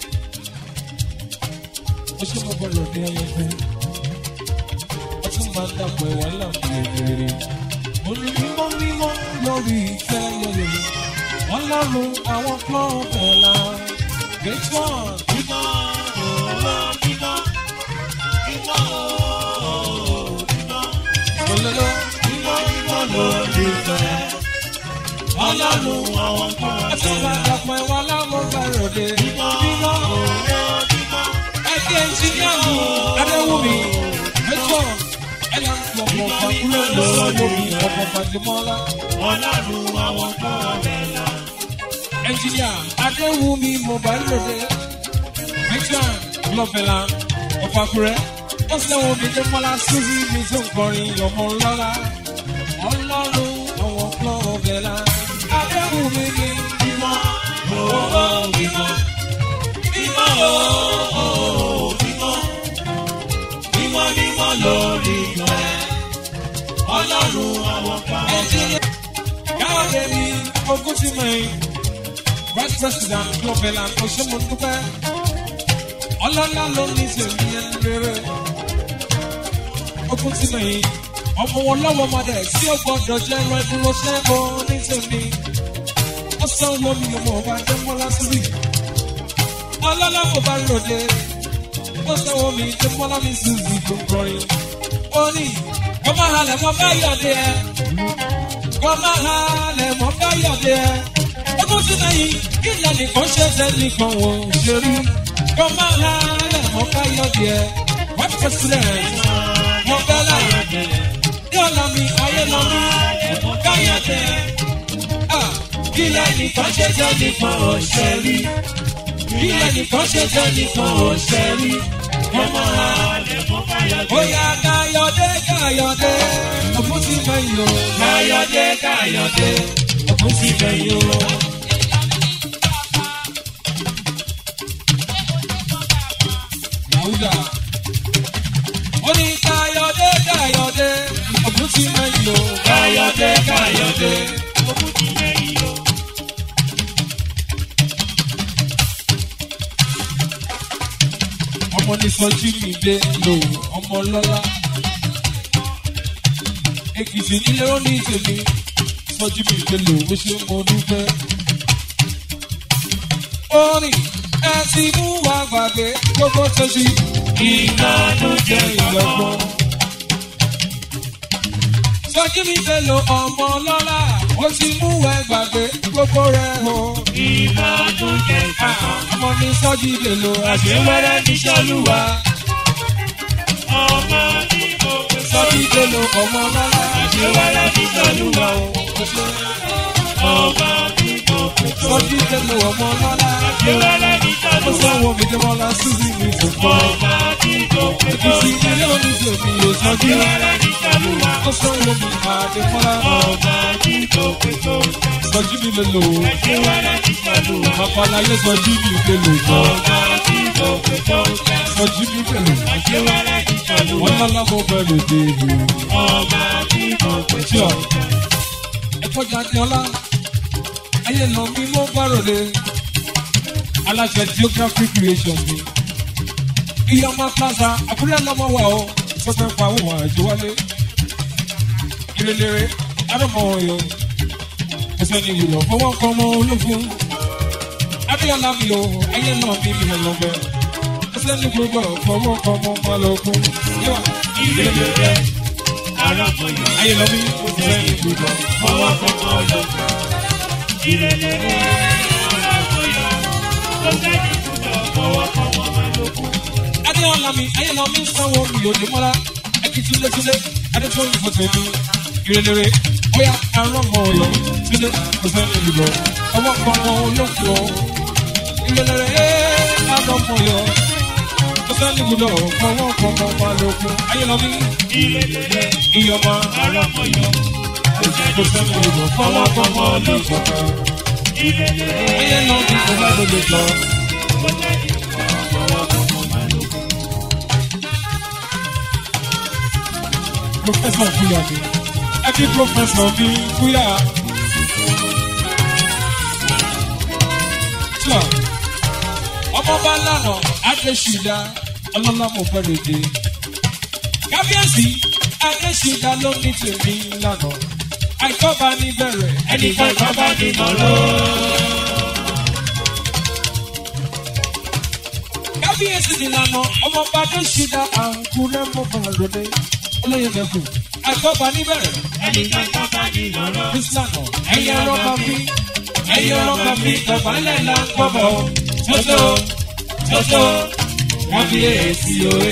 Speaker 2: Mo ṣe mo bẹ̀rẹ̀ ní ayẹyẹ. Wọ́n tún máa ń dàpọ̀ ẹ̀wà láàmì elere. Mo ní mímọ́ mímọ́ lórí ìfẹ́ yẹyẹ. Ọlọ́run àwọn klọ́ọ̀bẹ̀ la. Gate one.
Speaker 1: Mímọ́, ó mímọ́, mímọ́, ó mímọ́,
Speaker 2: Olóló.
Speaker 1: mímọ́ mímọ́ lórí rẹ̀. Ọlọ́run àwọn
Speaker 2: Wọ́n tún
Speaker 1: kọ́ọ̀bẹ̀
Speaker 2: máa
Speaker 1: là.
Speaker 2: ń dàpọ̀ ẹ̀wà láàmì bẹ̀rẹ̀ dé.
Speaker 1: Mímọ́,
Speaker 2: Mímọ́.
Speaker 1: ó mímọ́.
Speaker 2: ẹgbẹ́ ìjìnlẹ̀ mi adéwùmí ẹjọ́ ẹ̀yà ń fi ọmọ fàkúrẹ́ lọ́wọ́ lórí ọmọ fàdémọ́lá
Speaker 1: Ọlọ́run àwọn kọ́ọ̀bẹ̀ là.
Speaker 2: ẹnjìnìà adéwùmí mobile lòdì ẹjọ́ lọ́fẹ̀lá ọ̀fàkúrẹ́ ó sẹ́wọ̀n mi dé mọ́lá síbi mi tó ń kọrin ọmọ lọ́la ọlọ́run àwọn klọ́ọ̀bẹ̀lá adéwùmí ni
Speaker 1: Mímọ́, ó mímọ́, mímọ́, ó mímọ́, mímọ́ mímọ́ lórí rẹ̀. Ọlọ́run àwọn kọ́ọ̀bẹ̀ là.
Speaker 2: ẹnjìnìà káwọ́dé ní ogún tí mo yìn vice president global and oṣomọdúpẹ́ ọlọ́lá ló ní tèmi ẹni rere ogún tí mo yìn ọmọ wọn lọ́wọ́ ọmọdé tí ó gbọ́dọ̀ jẹ́ ẹran ìdúró ṣẹ́gun ní tèmi ó san owó mi ọmọ ọba jẹ́mọ́lá síbí ọlọ́lá kò bá ròde ó san owó mi jẹ́mọ́lá mi sì rí gbogbo rìn ó ní kọ́ máa halẹ̀ mọ́ bá yọ̀dẹ̀ ẹ̀ kọ́ máa halẹ̀ mọ́ bá yọ̀dẹ̀ ẹ̀ ọdún tí lẹ́yìn ilẹ̀ nìkan ṣe tẹ́ nìkan ò ṣe rí kọ́ máa halẹ̀ mọ́ bá yọ̀dẹ̀ ẹ̀ wọ́n president mọ́ bẹ́ẹ̀ láyọ̀ ní ọ̀la mi ayé lọ mí bá yọ̀dẹ̀ ẹ̀ ilẹ̀ nìkan ṣe tẹ́ nìkan ò ṣe rí ilẹ̀ nìkan ṣe tẹ́ nìkan ò ṣe rí kọ́ máa halẹ̀ Oya Káyọ̀dé Káyọ̀dé, ọ̀pọ̀ ti fẹ̀yìn o. Káyọ̀dé Káyọ̀dé, ọ̀pọ̀ ti fẹ̀yìn o. Yàwúdà. Ó ní Káyọ̀dé Káyọ̀dé, ọ̀pọ̀ ti fẹ̀yìn o. Káyọ̀dé Káyọ̀dé, ọ̀pọ̀ ti fẹ̀yìn o. ọmọ ní sọjí mi dé lò ọmọ lọ́lá. Èkìtì nílé ó ní tèmi sọjí mi dé lò ó ṣe mo dúpẹ́. Ó ní ẹ ti mú wa gbàgbé gbogbo tó ṣe ìdánù jẹ ìgbàgbọ́. Sọjí mi dé lò ọmọ lọ́lá ó ti mú wa gbàgbé gbogbo rẹ̀ o.
Speaker 1: Ìbànújẹ́ ìkọ̀kọ̀.
Speaker 2: Ọmọ ní sọjí dé lò
Speaker 1: Àṣewẹ́rẹ́ ní Ṣọ́lúwa. Ọmọ ní mo pè sọ.
Speaker 2: sọjí dé lò ọmọ lọ́lá.
Speaker 1: Àṣewẹ́rẹ́ ní Ṣọ́lúwa o. Ọmọ ní mo pè sọ.
Speaker 2: Sọjí dé lò ọmọ lọ́lá.
Speaker 1: Àṣewẹ́rẹ́ ní
Speaker 2: Ó
Speaker 1: Ṣọ́lúwa.
Speaker 2: sanwó mi dé mọ́lá Suzy mi tó pọ̀.
Speaker 1: Ọmọ ní mo pè sọ.
Speaker 2: Èkìtì ilé oníṣègùn yóò sọjí.
Speaker 1: Àṣewẹ́rẹ́ ní Ṣọ́lúwa.
Speaker 2: Ó sanwó mi àdé mọ́lá.
Speaker 1: Ọmọ ní mo pè sọ.
Speaker 2: Sọjí mi lè lò ó.
Speaker 1: Àṣewẹ́rẹ́ ní Ṣọ́lúwa.
Speaker 2: Babaláyé sọjí mi lè lò ó.
Speaker 1: Ọmọ ní mo pè sọ.
Speaker 2: Sọjí mi lè lò ó.
Speaker 1: Àṣewẹ́rẹ́ ní Ṣọ́lúwa.
Speaker 2: Wọ́n lọ́lá mo bẹ̀rẹ̀ dé ìlú.
Speaker 1: Ọmọ ní mo pè sọ.
Speaker 2: Tíọ̀. Ẹ̀kọ́ jáde ọlá. Ayé lọ mí mo bẹ̀rẹ̀ dé. Aláṣẹ Geography Creation mi. Iyọ̀mọ Plaza, Àkúrẹ́ lọ́mọ wa o. Sọ́fẹ́ pa àwọn àjò wálé. Ìrẹ̀lẹ̀rẹ̀, Adọ́mọ Ọ̀yọ́. Ẹsẹ̀ ni ìwúlọ̀ fọwọ́ kan mọ́ olófin. Abíọ́lá mi o, ayé náà mi mi lọ bẹ̀. Ẹsẹ̀ ni gbogbo fọwọ́ kan mọ́ Malókun.
Speaker 1: Ìrẹ̀lẹ̀ arákùnrin.
Speaker 2: Ayé lọ bí ẹsẹ̀ ni gbogbo.
Speaker 1: Fọwọ́ kọ̀ọ̀kan lọ. Ìrẹ̀lẹ̀ arákùnrin. Tó jáde
Speaker 2: adéọlá mi ayélujára mi sanwó mi ò ní mọ́lá ẹkí túlétúlé adétúwọ́n ìfọ̀ tèmi ìrẹ̀lẹ̀rẹ̀ bóyá arán mọ́ ọ lọ túlé kò fẹ́ lè lọ ọwọ́ kan mọ́ olóko ìrẹ̀lẹ̀rẹ̀ arán mọ́ yọ kò fẹ́ lè lọ ọwọ́ kan mọ́ ọmọ lóko ayélujára mi ìyọ̀mọ́ arán mọ́ yọ kò fẹ́ lè lọ ọwọ́ kan mọ́ olóko ayélujára mi kò fẹ́ lè lọ. Professor Kuya mi. Ẹbí Professor mi Kuya. Tíwà, ọmọọba lánà Adéṣídá ọlọ́lámọ̀ fẹ́rẹ̀ dé. Kábíyèsí Adéṣídá ló ní tèmi lánà. Àìkọ́ba ní bẹ̀rẹ̀ ẹnìkan ìkọ́ba ní nọ̀rọ̀. Kábíyèsí ni lánà ọmọọba Adéṣídá àǹkúrẹ́ mọ́kànlélódé olóyè mẹ́kù. Àìkọ́ba ní bẹ̀rẹ̀ Bísílànà ẹ̀yẹ ọlọ́ba bí ẹ̀yẹ ọlọ́ba bí dọ̀bálẹ̀ là ń gbọ́bọ̀ tótó tótó kábíyèsí òye.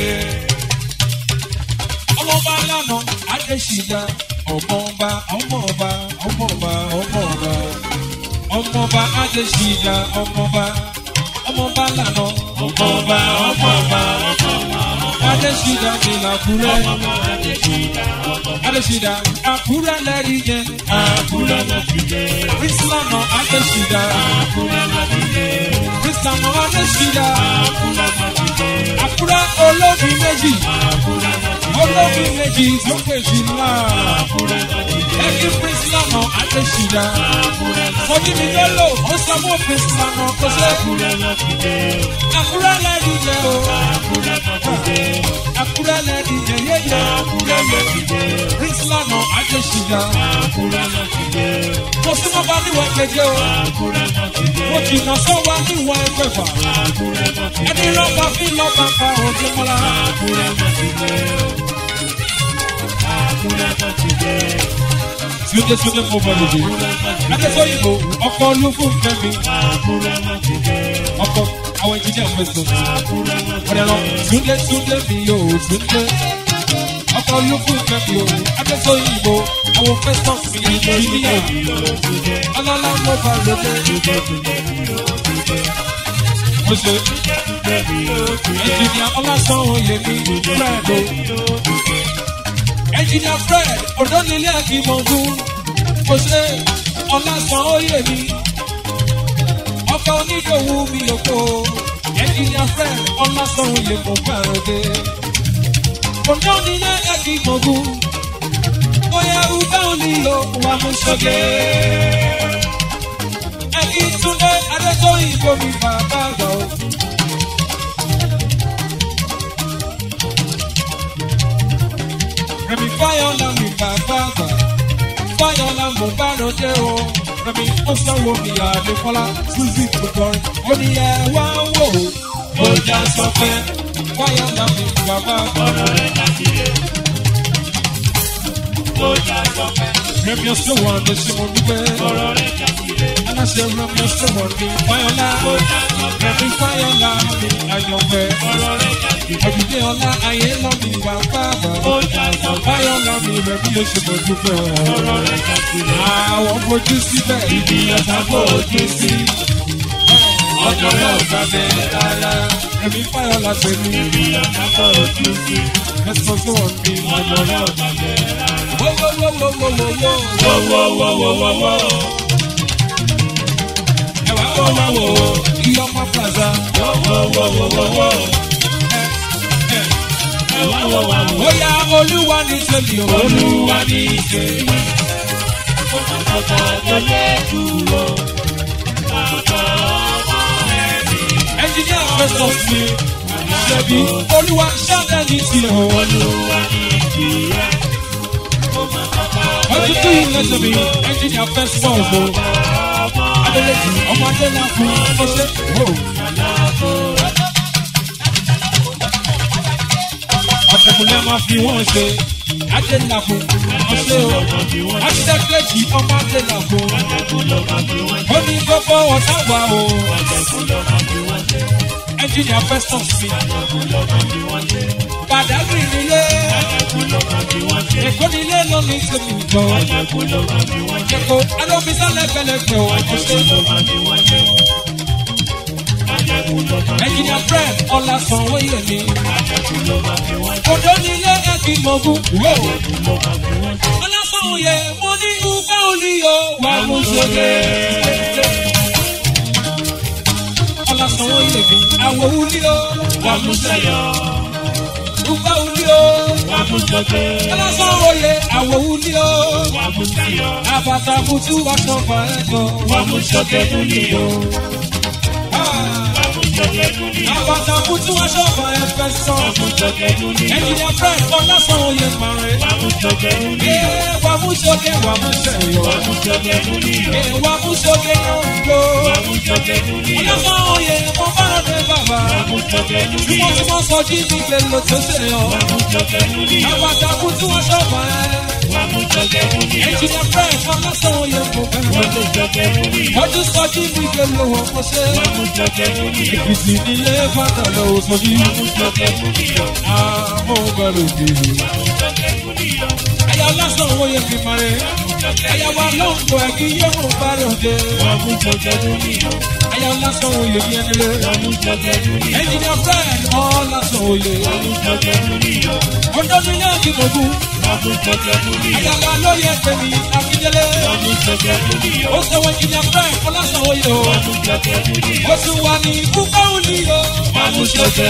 Speaker 2: Ọmọọba lánà Adéṣídá ọmọọba ọmọọba ọmọọba ọmọọba ọmọọba Adéṣídá ọmọọba ọmọọba lánà ọmọọba ọmọọba Adéṣídá ní làkúrẹ́. Adéṣídá àkúrẹ́ lẹ́rìí yẹn.
Speaker 1: Àkúrẹ́ lọ fi dé.
Speaker 2: Bísílànà Adéṣídá.
Speaker 1: Àkúrẹ́ lọ fi dé.
Speaker 2: Bísílànà Adéṣídá.
Speaker 1: Àkúrẹ́ lọ fi dé.
Speaker 2: Àkúrẹ́ olómi méjì.
Speaker 1: Àkúrẹ́ lọ fi dé.
Speaker 2: Olómi méjì sókè sí ńlá.
Speaker 1: Àkúrẹ́ lọ fi dé.
Speaker 2: Ẹ̀kí Bísílànà Adéṣídá.
Speaker 1: Àkúrẹ́ lọ
Speaker 2: Sọ́jí mi yóò lò ó sanwó Bísílànà kó ṣe.
Speaker 1: Àkúrẹ́ lọ fi dé.
Speaker 2: Àkúrẹ́ lẹ́rìí yẹn o.
Speaker 1: Àkúrẹ́ lọ fi dé.
Speaker 2: Àkúrẹ́ lẹ́rìí yẹn yéyẹ.
Speaker 1: Àkúrẹ́ lọ fi dé.
Speaker 2: Bísílànà Adéṣídá.
Speaker 1: Àkúrẹ́ lọ fi dé.
Speaker 2: Mo súnmọ́ bá níwọ̀n kejì o.
Speaker 1: Àkúrẹ́ lọ fi dé.
Speaker 2: Mo jìnnà sọ́wọ́ níwọ̀n ẹgbẹ̀fà.
Speaker 1: Àkúrẹ́ lọ fi dé.
Speaker 2: Ẹni rọ́bà fi lọ́ba pa òjò mọ́lá.
Speaker 1: Àkúrẹ́ lọ fi dé. Àkúrẹ́ lọ fi dé.
Speaker 2: Túndé Túndé mo bọ̀ lòdì. Adéṣọ́yìnbó ọkọ̀ olúfún kẹ́mi.
Speaker 1: Àkúrẹ́ lọ fi dé.
Speaker 2: Ọkọ̀ àwọn ìjìnlẹ̀ fẹ̀sọ̀.
Speaker 1: Àkúrẹ́ lọ fi dé.
Speaker 2: Ọ̀rẹ́ lọ Túndé Túndé mi yóò Túndé. Ọkọ̀ olúfún kẹ́mi o. Adéṣọ́yìnbó àwọn fẹ̀sọ̀ mi ìjìnlẹ̀. Ọlọ́lá mo bọ̀ lòdì. Mo ṣe ẹnjìnìà ọlásán oyè mi Fred o. Ẹnjìnìà Fred òdòlélẹ̀ àkìmọ̀gún. Mo ṣe ọlásán oyè mi. Ọkọ̀ onídòwú mi òkò. Ẹnjìnìà Fred ọlásán oyè mo gbàròdé. Òdòlélẹ̀ àkìmọ̀gún. Bóyá Ugbá òní ló wà mú sọ́gẹ́. Ẹni Túndé Adétóyìnbó mi bàbá àgbà o. Rẹ̀mí Fáyọ̀lá mi bàbá àgbà. Fáyọ̀lá mo bá ròde o. Rẹ̀mí ó sanwó mi àdékọ́lá. Suzy kò kọrin. Ó ní ẹ wá wò ó. Mo já sọ pé Fáyọ̀lá mi bàbá àgbà.
Speaker 1: Ọ̀rọ̀ rẹ̀ dàbílẹ̀. Ó já sọ́pẹ́.
Speaker 2: Rẹ̀mí ọ̀sẹ̀ wọn lè ṣe mo dúpẹ́.
Speaker 1: Ọ̀rọ̀ rẹ̀ dàbílẹ̀.
Speaker 2: Aláṣẹ Rẹ̀mí ọ̀sẹ̀ wọn mi Fáyọ̀lá.
Speaker 1: Ó já sọ́pẹ́.
Speaker 2: Rẹ̀mí Fáyọ̀lá mi àyànfẹ́.
Speaker 1: Ọ̀rọ̀ rẹ̀ dàbílẹ̀.
Speaker 2: Ọ̀dùnkẹ́ ọlá ayé lọ mi bàbá àgbà.
Speaker 1: Ó já sọ́pẹ́.
Speaker 2: Fáyọ̀lá mi Rẹ̀mí oṣù mo dúpẹ́.
Speaker 1: Ọ̀rọ̀ rẹ̀ dàbílẹ̀.
Speaker 2: Àwọn fojú síbẹ̀.
Speaker 1: Ibi ọ̀tá fojú sí.
Speaker 2: Ọjọ́ náà gbà bẹ́ẹ̀ rárá. Rẹ̀mí Fáyọ̀lá tẹ̀mí.
Speaker 1: Ibi ọ̀tá fojú sí.
Speaker 2: Ẹ̀sọ́ sí wọn mi.
Speaker 1: Ọjọ́ náà gbàgbé rárá.
Speaker 2: Wọ́wọ́wọ́wọ́wọ́wọ́.
Speaker 1: Wọ́wọ́wọ́wọ́wọ́.
Speaker 2: Ẹ̀wà wọ́wọ́wọ́. Iyọ́mọ Plaza.
Speaker 1: Wọ́wọ́wọ́wọ́wọ́. Ẹ̀wọ́wọ́wọ́.
Speaker 2: Bóyá Olúwa ní tèmi o.
Speaker 1: Olúwa ní ìṣe. Ọ̀pọ̀lọpọ̀ tó lé dúró. Bàbá ọmọ ẹ̀mí.
Speaker 2: Ẹnjìníà Festus mi. Ṣebí Olúwa ṣáná ní tiẹ̀ o.
Speaker 1: Olúwa ní ìjìyà.
Speaker 2: Ọdún tó yìí lẹ́sẹ̀ mi. Ẹnjìníà Festus o. Adélèjì ọmọ Adélà fún ọṣẹ́. Àtẹ̀kùnlé máa fi wọ́n ṣe. Adélà fún ọṣẹ́ o. Adélèjì ọmọ Adélà fún. Ó ní gbogbo ọ̀tá wa o. ẹnjìnìà festus mi
Speaker 1: Àjẹkù ló máa fi wọ́n ṣe.
Speaker 2: badagry nílé
Speaker 1: Àjẹkù ló máa fi wọ́n ṣe.
Speaker 2: èkó nílé lónìí tèmi jọ
Speaker 1: Àjẹkù ló máa fi wọ́n ṣe.
Speaker 2: èkó alóbísà lẹgbẹlẹgbẹ ò
Speaker 1: Àjẹkù
Speaker 2: ṣe
Speaker 1: ló máa fi wọ́n ṣe. Àjẹkù ló máa fi
Speaker 2: ẹnjìnìà
Speaker 1: wọ́n ṣe.
Speaker 2: fred ọlásànwó yèmí
Speaker 1: Àjẹkù ló máa fi wọ́n ṣe.
Speaker 2: òdó nílé ẹkí mọ̀gún wò
Speaker 1: Àjẹkù ló máa fi wọ́n ṣe.
Speaker 2: ọlásànwó yẹ mo ní ugbà olíyọ wà mú sókè. ọlásànwó yèmí àwọ̀ olíyọ wà mú sẹ́yọ̀ ugbà olíyọ
Speaker 1: Wà mú sókè.
Speaker 2: ọlásànwó yẹ àwọ̀ olíyọ
Speaker 1: Wà mú sáyọ̀.
Speaker 2: àbàtà kùtù aṣọ fàájọ
Speaker 1: Wà mú sókè dúnìyó. Wà mú sókè dúnìyó.
Speaker 2: àbàtà kùtù aṣọ fàájọ sọ
Speaker 1: Wà mú sókè dúnìyó.
Speaker 2: ẹnìyàn fred ọlásànwó yẹ pàrẹ.
Speaker 1: Wà mú sókè dúnìyó.
Speaker 2: wà mú sókè wà mú sẹ́yọ̀.
Speaker 1: Wà mú sókè dúnìyó.
Speaker 2: wà mú sókè náà gbó.
Speaker 1: Wà mú sókè dúnìyó.
Speaker 2: ọlásànwó yẹ mo bá rọ̀ dé bàbá.
Speaker 1: Wà mú sókè
Speaker 2: Bí
Speaker 1: dúnìyó.
Speaker 2: wọ́n ti mọ́ sọ jí mi gbé lọ tó ṣe yọ.
Speaker 1: Wà mú sókè dúnìyó.
Speaker 2: Àbàtàkùn tí wọ́n ṣọ̀fà ẹ́.
Speaker 1: Wà mú sókè dúnìyó.
Speaker 2: Ẹ̀jìnà fẹ́ fún lásán oyè kò
Speaker 1: Wà
Speaker 2: bẹ̀rẹ̀.
Speaker 1: mú sókè dúnìyó.
Speaker 2: Wọ́n tún sọ jí mi gbé lọ wọ́n kó ṣe.
Speaker 1: Wà mú sókè dúnìyó.
Speaker 2: Ìsì nílé fàtà lọ sọ jí.
Speaker 1: Wà mú sókè dúnìyó.
Speaker 2: Àmọ́ bẹ̀rẹ̀ òkèèrè.
Speaker 1: Wà mú sókè dúnìyó.
Speaker 2: Ẹ̀yà lásán oyè fi marẹ̀. Ẹ̀yà wa lọ́nkọ̀ ẹ̀ kí yóò mú bẹ̀rẹ̀ òde.
Speaker 1: Wà mú sókè dúnìyó.
Speaker 2: Ẹ̀yà lásán oyè fi ẹni lé.
Speaker 1: Wà mú sókè dúnìyó.
Speaker 2: Ẹ̀jìnà fẹ́ ọ̀ lásán oyè.
Speaker 1: Wà mú sókè dúnìyó.
Speaker 2: Ọjọ́ ní yóò kí gbogbo.
Speaker 1: Wà mú sókè dúnìyó.
Speaker 2: Ẹ̀yà wa lóye tèmi Akíndélé.
Speaker 1: Wà mú sókè dúnìyó.
Speaker 2: ó sọ wọn jìnnà fẹ́ ọlọ́sàn oyè o
Speaker 1: Wà mú sókè dúnìyó.
Speaker 2: ó tún wà ní púpọ̀ òní o
Speaker 1: Wà mú sókè.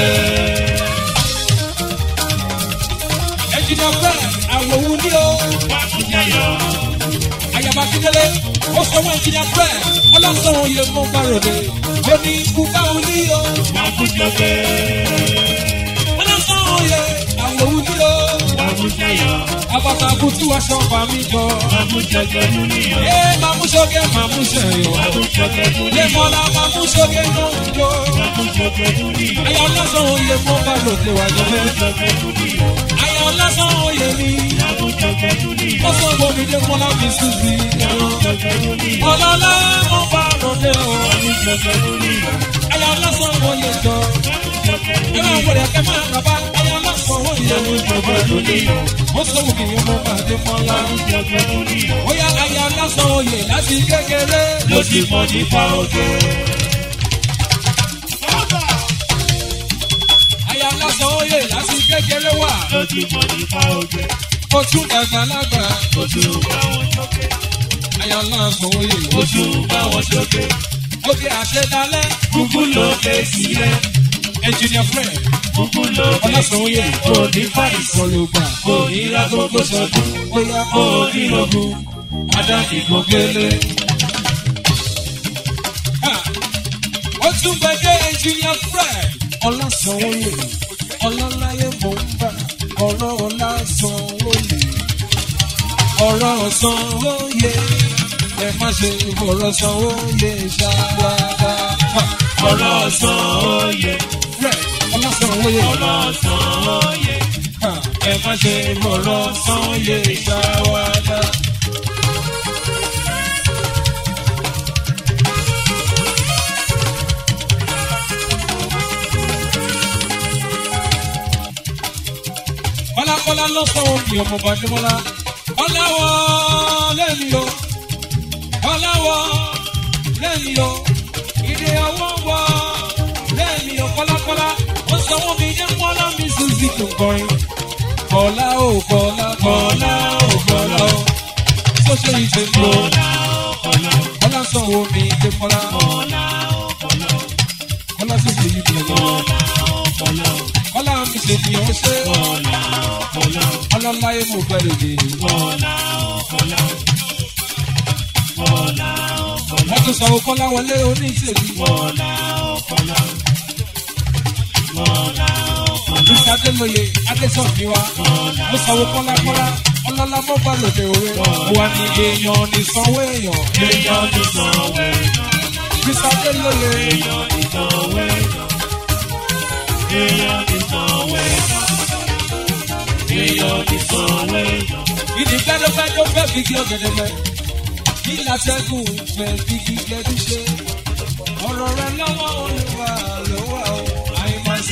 Speaker 2: ẹ̀jìnà fẹ́ àwọ̀ òní o
Speaker 1: Wà mú sáyọ̀.
Speaker 2: àyàbá kíndélé ó sọ wọn jìnnà fẹ́ ọlọ́sàn oyè mọ́ bàròdè ó ní púpọ̀ òní o
Speaker 1: Wà mú sókè.
Speaker 2: ọlọ́sàn oyè àwọ̀ òní o
Speaker 1: Wà mú sáyọ̀.
Speaker 2: àbàtà kùtù aṣọ fàmí jọ
Speaker 1: Wà mú sókè dúnìyó.
Speaker 2: ẹ máa mú sókè máa mú sẹ́yọ̀
Speaker 1: Wà mú sókè
Speaker 2: lè
Speaker 1: dúnìyó.
Speaker 2: mọ́lá máa mú sókè náà jọ
Speaker 1: Wà mú sókè dúnìyó.
Speaker 2: àyà ọlọ́sàn oyè mọ́ bàròdè wà
Speaker 1: Wà mú
Speaker 2: lọ́fẹ́.
Speaker 1: sókè dúnìyó.
Speaker 2: Àyà ọlásán oyè mi.
Speaker 1: Wà mú sókè dúnìyó.
Speaker 2: Ó sọ bomi dé kọ́lá mi sísì.
Speaker 1: Wà mú sókè dúnìyó.
Speaker 2: Ọlọ́lá mo bá ròde o.
Speaker 1: Wà mú sókè dúnìyó.
Speaker 2: Àyà ọlásán oyè jọ.
Speaker 1: Wà mú sókè
Speaker 2: Ẹ
Speaker 1: dúnìyó.
Speaker 2: máa wọlé ẹ̀kẹ́ máa bàbá. Àyà ọlásán oyè
Speaker 1: Wà mú sókè dúnìyó.
Speaker 2: Ó sọ wù kí ni mo bá dé kọ́lá.
Speaker 1: Wà mú sókè dúnìyó.
Speaker 2: Ó yá àyà ọlásán oyè láti kékeré.
Speaker 1: Ló ti mọ̀ nípa oge.
Speaker 2: Àyà ọlásán oyè láti kékeré wà.
Speaker 1: Ló ti mọ̀ nípa oge.
Speaker 2: Ó tún dàgbà lágbà.
Speaker 1: Ó tún bá wọn sókè.
Speaker 2: Àyà ọlásán oyè
Speaker 1: Ó tún bá wọn sókè.
Speaker 2: Ó fi àṣẹ dalẹ̀.
Speaker 1: Kúkú ló ké sílẹ̀.
Speaker 2: Engineer Fred.
Speaker 1: Kúkú ló ké
Speaker 2: Ọlásán oyè.
Speaker 1: sílẹ̀. Òní fàìsàn.
Speaker 2: Olùgbà.
Speaker 1: Òní lágbógbó sọdún.
Speaker 2: Bóyá
Speaker 1: Òní lógún. Adáni kò gbélé.
Speaker 2: ó tún gbẹdẹ engineer fred ọlásànwóye ọlọ́láyé mò ń bà ọ̀rọ̀ ọlásànwóye ọ̀rọ̀ sanwóye ẹ má ṣe ọ̀rọ̀ sanwóye ṣáwádà
Speaker 1: Ọ̀rọ̀ sàn óye.
Speaker 2: fred ọlásànwóye
Speaker 1: Ọ̀rọ̀ sàn óye.
Speaker 2: ẹ má ṣe ọ̀rọ̀ sanwóye ṣáwádà. Kọ́lákọ́lá ló sọ òkè ọmọ Bàdémọ́lá. Ọláwọ̀ lẹ́mi o. Ọláwọ̀ lẹ́mi o. Ìdè ọwọ́ wọ lẹ́mi o. Kọ́lákọ́lá ó sọ wọ́n mi jẹ́ kọ́lá mi Suzy tó kọrin. Kọ́lá ò kọ́lá kọ́lá ò kọ́lá o. Tó ṣe ìṣe mọ́. Kọ́lá sọ wo mi jẹ́ kọ́lá. Kọ́lá sì ṣe yí bí ọ̀gá. Kọ́lá mi ṣe ni ó ṣe. Ọlọ́láyé mo bẹ̀rẹ̀ dé. Wọ́n tún sọ Kọ́lá wọlé oníṣèlú. Bísí Adélóye Adésọ̀fíwá. Mo sọ Kọ́lá Kọ́lá. Ọlọ́lá mo bá lòdì òwe. Wà ní èèyàn ní sanwó èèyàn.
Speaker 1: Èèyàn ti sanwó èèyàn.
Speaker 2: Bísí Adélóye.
Speaker 1: Èèyàn ti sanwó èèyàn. Èèyàn ti sanwó èèyàn. Èèyàn ti sanwó èèyàn.
Speaker 2: Ìdí gbẹ́dọ́gbẹ́dọ́ fẹ́ fi kí ọ̀gẹ̀dẹ̀ mẹ́. Kí látẹ́gùn fẹ́ fi kí gẹ́dú ṣe. Ọ̀rọ̀ rẹ lọ́wọ́ olùwà lọ́wọ́ o.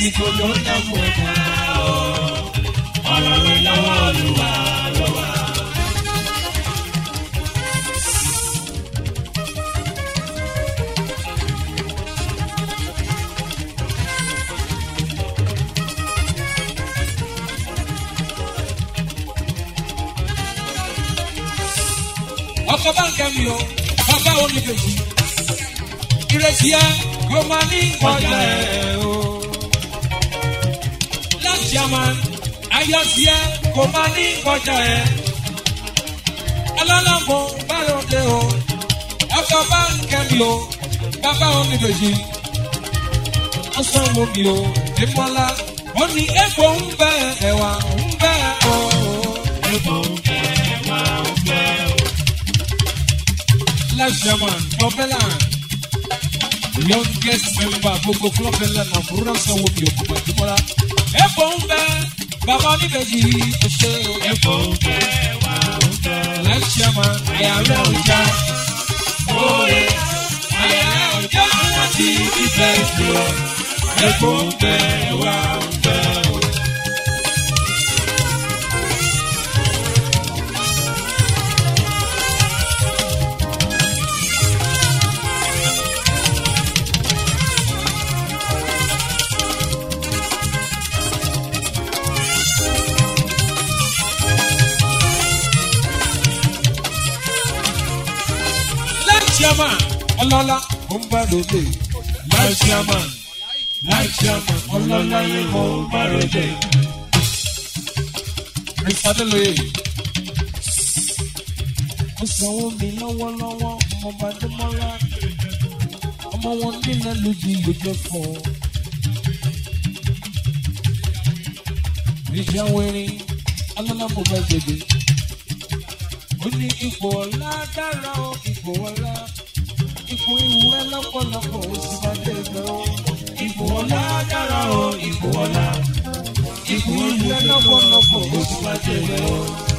Speaker 1: àsìkò ló ń dán fún ẹ̀dá o. ọ̀rọ̀ rẹ̀ lọ́wọ́ olúwa ló wà.
Speaker 2: ọkọ bá ń kẹ́mi o bàbá oníbejì ìrètí ẹ kò máa ní ìkọjá ẹ o. láti àmà ayọ̀ sí ẹ kò máa ní ìkọjá ẹ. ọlọ́lọ́mọ bá lóde o ọkọ bá ń kẹ́mi o bàbá oníbejì ó sanwó mi o ìmọ̀lá ó ní epo ń bẹ ẹ̀wà ń bẹ o.
Speaker 1: Epo ń bẹ wá ń bẹ o.
Speaker 2: last German, Propeller. Youngest member, gbogbo Propeller na Fúrúdà sanwó bí òkú Màdúmọ́lá. Ẹ̀fọ́ ń bẹ, bàbá oníbejì ó ṣe o.
Speaker 1: Epo ń bẹ wá ń bẹ o.
Speaker 2: Last German, àyàrá ọjà.
Speaker 1: Oye, àyà ọjọ́ láti fífẹ́ sí o. Epo ń bẹ wá ń bẹ o.
Speaker 2: Last German, ọlọ́lá ó ń bá lóde.
Speaker 1: Last German, last German, ọlọ́lá yìí mo bá ròde.
Speaker 2: Mr. Adeloye. Ó sanwó mi lọ́wọ́lọ́wọ́, ọmọ Bàdémọ́lá. Ọmọ wọn nílẹ̀ lójú ìlójó fún un. Ìjà wẹ̀rin, ọlọ́lá mo bá gbèdé. Ó ní ipò ọ̀la dára o, ipò ọ̀la. Ipò ìwúrẹ́ lọ́pọ̀lọpọ̀ ó sì máa dé ibẹ̀ o.
Speaker 1: Ipò ọlá dára o, ipò ọlá.
Speaker 2: Ipò ìwúrẹ́ lọ́pọ̀lọpọ̀ ó sì máa dé ibẹ̀ o.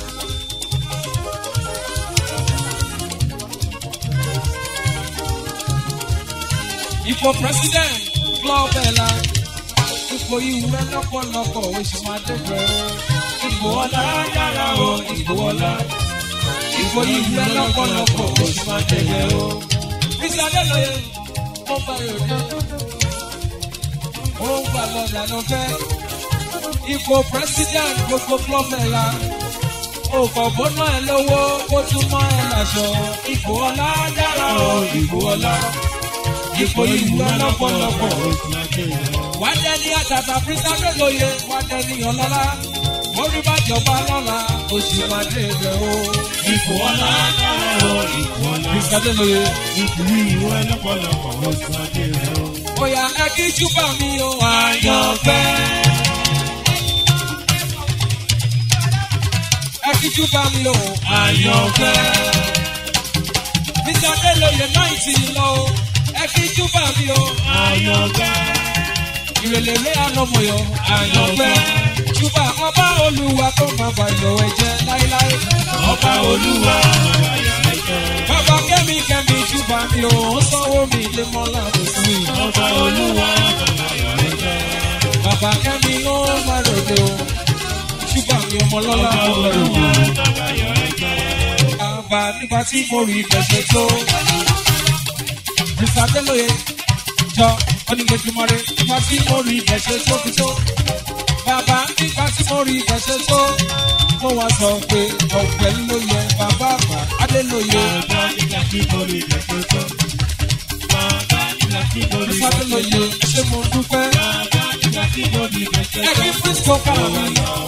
Speaker 2: Ipò president club ẹ̀la. Ipò ìwúrẹ́ lọ́pọ̀lọpọ̀ oṣù máa dẹ́gbẹ̀ o. Ipò ọlá dára o, ipò ọlá. Ipò ìwúrẹ́ lọ́pọ̀lọpọ̀ oṣù máa dẹ́gbẹ̀ o. Bísí Adélòye, ó bá yòókè. Ó ń gbà lọ́dà ló fẹ́. Ipò president gbogbo club ẹ̀la. Òkò bọ́nà ẹ̀ lówó kó tún mọ́ ẹ̀ láṣọ. Ipò ọlá dára o, ipò ọlá. Ipò ìwúrẹ́ lọ́pọ̀lọpọ̀ oṣù wá dẹni àtàtà pírísàdé lóye wá dẹni ọlọ́lá orí bá jọba lọ́la oṣù màdé rẹ̀ o.
Speaker 1: Ipò ọlá dára o, ipò ọlá.
Speaker 2: pírísàdé lóye
Speaker 1: Ipò ìwé lọ́pọ̀lọpọ̀ oṣù adé rẹ̀ o.
Speaker 2: bóyá ẹ kí júbà mi o àyànfẹ́. ẹ kí júbà mi o àyànfẹ́. pírísàdé lóye náìtì lọ o ẹ kí júbà mi o
Speaker 1: Ayọ̀gbẹ́.
Speaker 2: ìrèlérè ànàmọ̀yọ̀ àyànfẹ́. júbà ọba olúwa tó máa bàyọ̀ ẹ̀jẹ̀ láéláé.
Speaker 1: Ọba Olúwa ayọ̀ ẹ̀jẹ̀.
Speaker 2: Bàbá kẹ́mi kẹ́mi júbà mi ò ń sanwó mi lé mọ́lá kò sí.
Speaker 1: Ọba Olúwa ayọ̀ ẹ̀jẹ̀.
Speaker 2: Bàbá kẹ́mi ó má ròde o. Júbà mi ọmọ lọ́lá
Speaker 1: Ọba
Speaker 2: ó rẹ̀
Speaker 1: Olúwa
Speaker 2: o.
Speaker 1: ayọ̀ ẹ̀jẹ̀.
Speaker 2: Bàbá nígbà tí mo rí ìfẹsẹ̀ tó. Mr. Adeloye jọ onígbèjúmọ́rẹ́ nígbà tí mo rí ìfẹsẹ̀ tó fi tó. Bàbá nígbà tí mo rí ìfẹsẹ̀ tó. Mo wá sọ pé ọ̀pẹ ló yẹ bàbá àgbà Adélóye.
Speaker 1: Bàbá nígbà tí mo rí ìgbésẹ̀ tó. Bàbá nígbà tí mo rí
Speaker 2: Mr.
Speaker 1: ìgbésẹ̀ tó.
Speaker 2: Adeloye ṣé mo dúpẹ́?
Speaker 1: Bàbá nígbà tí mo rí ìgbésẹ̀ tó.
Speaker 2: Ẹbí Frisco kàwé.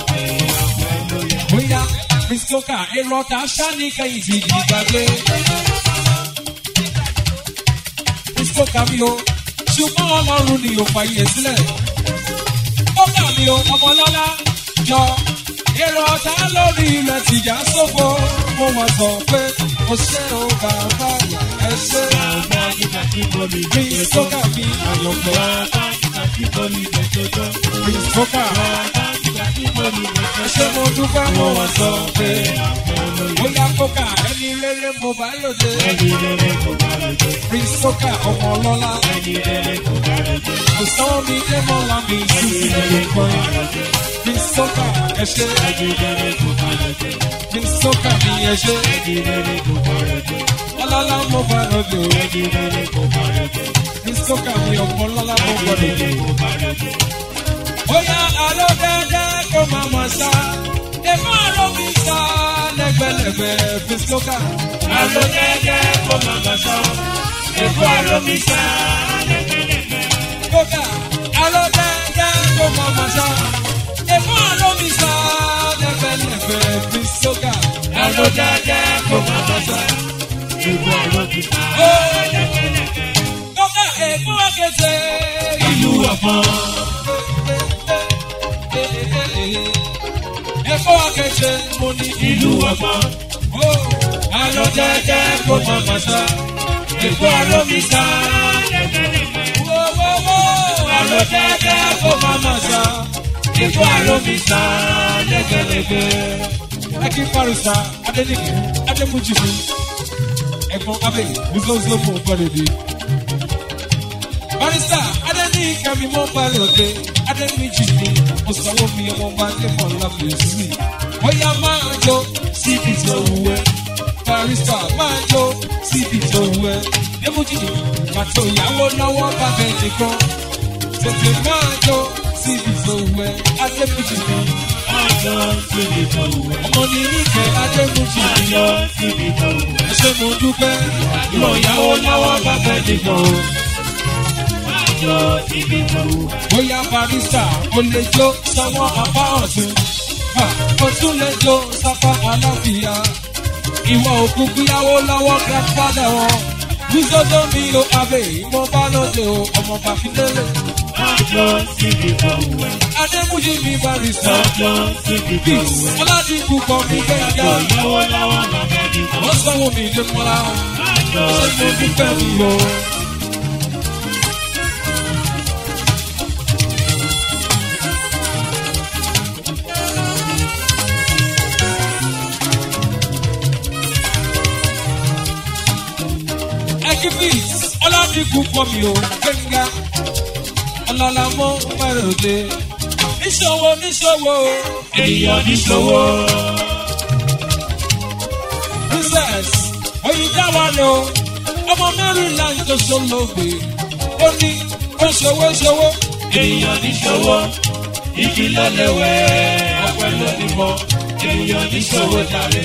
Speaker 2: Bóyá Frisco kà èrò ọ̀tá ṣáni kẹ́yìn ti di gbàgbé. Frisco kà mí o, ṣùgbọ́n ọlọ́run ni ò fàyè sílẹ̀. Ó kà mí o, ọmọlọ́lá jọ. Èrò ọ̀tá lórí ilẹ̀ tìjà sófo. Mo wá sọ pé mo ṣe o bàbá ẹ ṣe.
Speaker 1: Bàbá nígbà tí mo rí ìgbésẹ̀
Speaker 2: Frisco
Speaker 1: tó.
Speaker 2: kà mí àyànfẹ́.
Speaker 1: Bàbá nígbà tí mo rí ìgbésẹ̀ tó.
Speaker 2: Frisco kà
Speaker 1: Bàbá nígbà tí mo
Speaker 2: ṣé mo dúpẹ́ mo wá sọ pé bóyá kókà ẹni rere mo bá lòdì. prince soka ọmọ ọlọ́lá kò sọ́wọ́ mi dé mọ́lá mi sísè nìkan. prince soka ẹ ṣe prince soka mi ẹ ṣe ọlọ́lá mo bá lòdì. prince soka mi ọmọ ọlọ́lá mo bá lòdì. bóyá àlọ́ dáadáa kó máa mọ̀ sá. Èmi àrò mi sá lẹ́gbẹ̀lẹ́gbẹ̀ prince soka.
Speaker 1: Àlọ́ jẹ́jẹ́ kó máa bá sọ. Èkó àlọ́ mi sá.
Speaker 2: Kódà àlọ́ dáadáa kó máa mọ̀ sá. Èmi àrò mi sá lẹ́gbẹ̀lẹ́gbẹ̀ prince soka.
Speaker 1: Àlọ́ jẹ́jẹ́ kó máa bá sọ. Èkó àlọ́ mi sá.
Speaker 2: Kódà èkó akéde
Speaker 1: Ìlú ọ̀pọ̀.
Speaker 2: Èkó akéde mo ní
Speaker 1: Ìlú ọ̀pọ̀.
Speaker 2: àlọ́
Speaker 1: Jẹ́jẹ́ kó máa bá sọ. Èkó àlọ́ mi sá.
Speaker 2: àlọ́ dáadáa kó máa mọ̀ sá.
Speaker 1: Èkó àlọ́ mi sá. Lẹ́gẹ̀lẹ́gẹ̀.
Speaker 2: Aki Farisa Adenike Ademujibu Ẹ̀gbọ́n Abe Bísọ́sọ́ fún Ọ̀pẹ̀lẹ̀dẹ̀. Barista Adenike mi mọ́ balẹ̀ Ademujibu Ọ̀sánwó mi ọmọ bá Lẹ́kọ̀ọ́ Láfíìsì. Bóyá máa jó síbi tó wù ẹ́. Barista máa jó síbi tó wù ẹ́. Ademujibu pàtó ìyàwó lọ́wọ́ bàbá ẹnìkan. Tètè máa jó síbi tó wù ẹ́. Ademujibu
Speaker 1: Àjọ síbi tó wù ẹ́.
Speaker 2: ọmọ ní níkẹ́ Ademujibu.
Speaker 1: Àjọ síbi tó wù ẹ́.
Speaker 2: ṣé mo dúpẹ́ ìwọ ìyàwó lọ́wọ́ bá fẹ́ nìkan o.
Speaker 1: Àjọ síbi tó wù ẹ́.
Speaker 2: bóyá barista ó lè jó sọ́wọ́ apá ọ̀tún Ha, ó tún lè jó sápá aláfíà. ìwọ òkùnkùn yàwó lọ́wọ́ grandfather wọn. Bísọ́dọ̀ mi ò abẹ́ ìmọ̀ bá lóde o, ọmọ Bàfídélé.
Speaker 1: Àjọ síbi tó wù ẹ́.
Speaker 2: Adémújí mi barista.
Speaker 1: Àjọ síbi tó
Speaker 2: Peace,
Speaker 1: wù ẹ́.
Speaker 2: Ọládìkú kan mi gbẹ̀ngà.
Speaker 1: Àjọ ìyàwó lọ́wọ́ bàbá mi kọ́.
Speaker 2: Wọ́n sanwó mi dé mọ́lá.
Speaker 1: Àjọ
Speaker 2: Ṣé mo
Speaker 1: síbi tó
Speaker 2: dúpẹ́
Speaker 1: wù
Speaker 2: mi
Speaker 1: ẹ́.
Speaker 2: o? Ekibis, Ọládìkú pọ̀ mi ò gbẹ̀ngà. Ọlọ́lá mọ́ pẹ̀rọ̀dé. Níṣòwò níṣòwò.
Speaker 1: Èèyàn níṣòwò.
Speaker 2: Princess, oyin dáwà lọ. Ọmọ Maryland tó ṣolóògbé. Ó ní ó ṣòwò ṣòwò.
Speaker 1: Èèyàn níṣòwò. Igi lọ́lẹ̀wẹ̀. Ọ̀pẹ ló ní mọ́. Èèyàn níṣòwò jàre.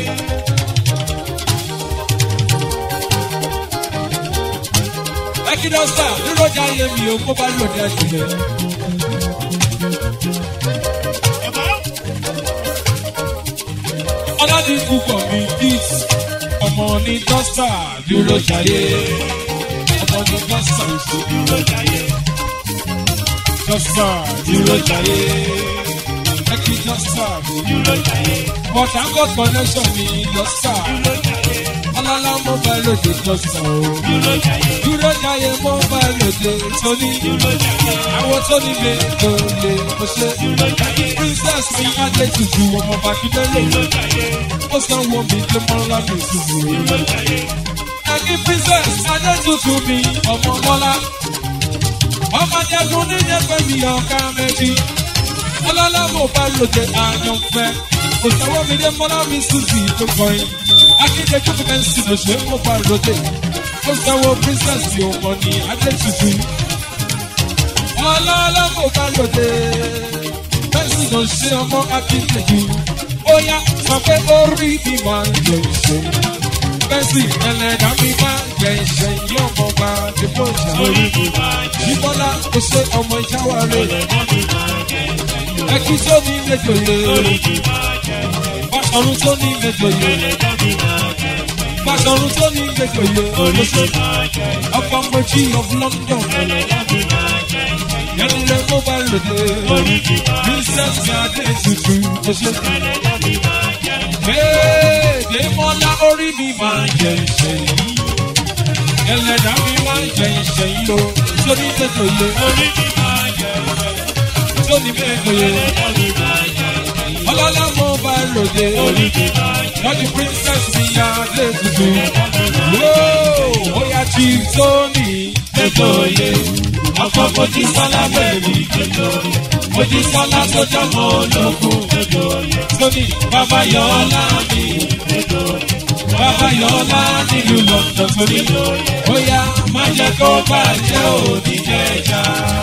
Speaker 2: Ẹkídọ́sà nírọ̀jà yẹ mi ò kó bá lòdì àjùlẹ̀. Ọládìkú kọ̀ mí dis. Ọmọ ní dọ́sà dúró jayé. Ọmọ ní dọ́sà
Speaker 1: Dúró jayé.
Speaker 2: dọ́sà dúró jayé. Ẹkí dọ́sà mi.
Speaker 1: Dúró jayé.
Speaker 2: Port Harcourt connection mi dọ́sà.
Speaker 1: Dúró jayé.
Speaker 2: Ọlọ́lá mo bá lòdì dọ́sà o.
Speaker 1: Dúró jayé.
Speaker 2: Dúró jayé mo bá lòdì tóní.
Speaker 1: Dúró jayé.
Speaker 2: Àwọn tó ní mi kò lè mo ṣe.
Speaker 1: Dúró jayé.
Speaker 2: Princess mi Adé tutù ọmọ Bàkídélé.
Speaker 1: Dúró jayé.
Speaker 2: Ó sanwó mi dé mọ́lá mi tutù.
Speaker 1: Dúró jayé.
Speaker 2: Ẹ̀kí Princess Adé tutù mi ọmọ Mọ́lá. Ọmọ Jẹ́gun níjẹ́ pé mi ọ̀ka méjì. Ọlọ́lá mo bá lòdì àyànfẹ́. Kò sanwó mi dé mọ́lá mi Suzy tó kọrin. Akíndé Jókòó Bẹ́ńsì ló ṣe mo bá lòdì. Ó sanwó Princess mi ọmọ ní Adé tutù. Ọlọ́lá mo bá lòdì. Bẹ́ńsì ló ṣe ọmọ Akíndé jù. Ó yá sọ pé orí mi máa ń jẹ ìṣe. Bẹ́ńsì ẹlẹ́dàá mi máa ń jẹ ìṣe. Yóò mọ̀ bá dìbò ìṣàlóyè.
Speaker 1: Orí mi máa jẹ́.
Speaker 2: Bíbọ́lá kò ṣe ọmọ ìjáwá rẹ̀.
Speaker 1: Ẹlẹ́dàá mi máa jẹ́.
Speaker 2: Ẹkí tó ní méjòyè.
Speaker 1: Orí mi máa jẹ́.
Speaker 2: Báṣọ̀run tó ní méjòyè.
Speaker 1: Ẹlẹ́dàá mi máa jẹ́.
Speaker 2: Báṣọ̀run tó ní méjòyè.
Speaker 1: Orí mi máa jẹ́.
Speaker 2: Ọkọ̀ méjì of London.
Speaker 1: Ẹlẹ́dàá mi máa jẹ́.
Speaker 2: Yẹ́nilẹ̀ mobile lòdì.
Speaker 1: Orí mi máa jẹ́.
Speaker 2: Princess Adé tutù. Ó ṣe.
Speaker 1: Ẹlẹ́dàá mi máa jẹ́.
Speaker 2: Kéde mọ́lá orí mi máa ń jẹ ìṣe yìí. Ẹlẹ́dàá mi máa ń jẹ ìṣe yìí o. Sóní méjòyè.
Speaker 1: Orí mi máa jẹ́.
Speaker 2: Sóní méjòyè.
Speaker 1: Ẹlẹ́dàá mi máa jẹ́.
Speaker 2: ròde. Lọ́dún princess mi ya dé tuntun. Wóò, ó yá tí Tóní ètò òye. Ọkọ̀ Mojísọ́lá bẹ̀rẹ̀ ètò òye. Mojísọ́lá tó jọmọ ológun ètò òye. Tóní bàbá Yọ̀ọ́lá mi ètò òye. Bàbá Yọ̀ọ́lá nílùú London torí. Ó yá má jẹ́ kó bàjẹ́ òní jẹ́jà.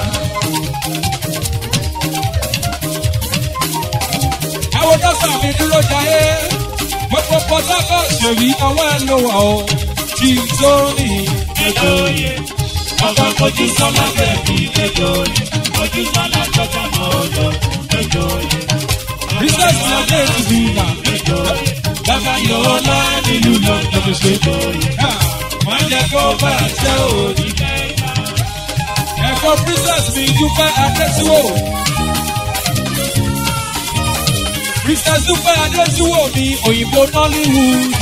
Speaker 2: àwọn dọ́sà mi dúró jayé gbogbo pọtákọ̀ ṣèlú ọwọ́ ẹ̀ ló wà ó tí tó ní ètò yẹ ọkọ̀ kojú sọ́lá bẹ̀bí ètò yẹ kojú sọ́lá tọ́jà mọ́ ọ̀dọ́ ètò yẹ. bísẹ̀sì ọdẹ ìdìbò ìgbà ètò yẹ bàbá yọ̀ọ́lá nílùú lọ́dọ̀ tó ṣe ètò yẹ. wọ́n jẹ́ kó bá a ṣe òní ẹ̀kọ́ princess mi dúpẹ́ adétúwò. Princess Dúpẹ́ Adéṣúwò ní òyìnbó Nollywood.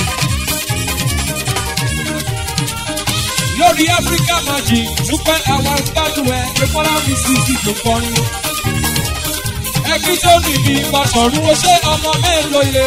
Speaker 2: Lórí Africa Magic, Dúpẹ́ àwọn gbádùn ẹ̀ Rẹ́pọ́lá mi sì sí tó kọrin. Ẹbí tó nìbí Bàṣọ̀rún ó ṣe ọmọ mélòó yẹ.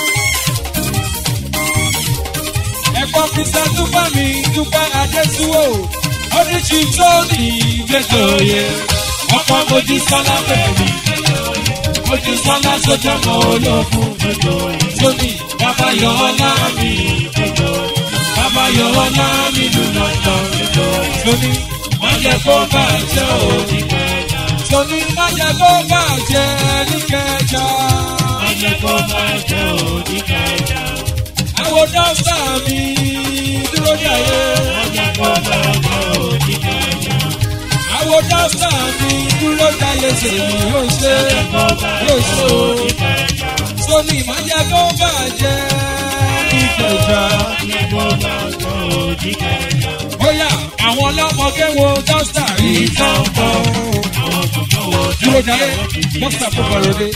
Speaker 2: Ẹ̀kọ́ Princess Dúpẹ́ mi Dúpẹ́ Adéṣúwò. Oríṣi tó ní ìgbésẹ̀ òye. Ọkọ̀ mojú sọ́lá bẹ̀rẹ̀ ojú sọ́lá sójà mọ́ ológun tóní bàbá yọ̀ọ́lá mi bàbá yọ̀ọ́lá mi lù lọ́tọ̀ tóní má jẹ́ kó bàjẹ́ òní kẹjà tóní má jẹ́ kó bàjẹ́ ní kẹjà má jẹ́ kó bàjẹ́ òní kẹjà àwọn dọ́sà mi dúró ní ayé má jẹ́ kó bàjẹ́ òní kẹjà àwọn dọ́sà mi dúró jáde sèmi yóò ṣe yóò ṣe o. sóní ìmájà tó bàjẹ́ ìkẹjà. bóyá àwọn ọlọ́mọge wo dọ́sà rí tọ́ǹtọ́. dúró jáde dọ́sà tó bọ̀rọ̀ dé.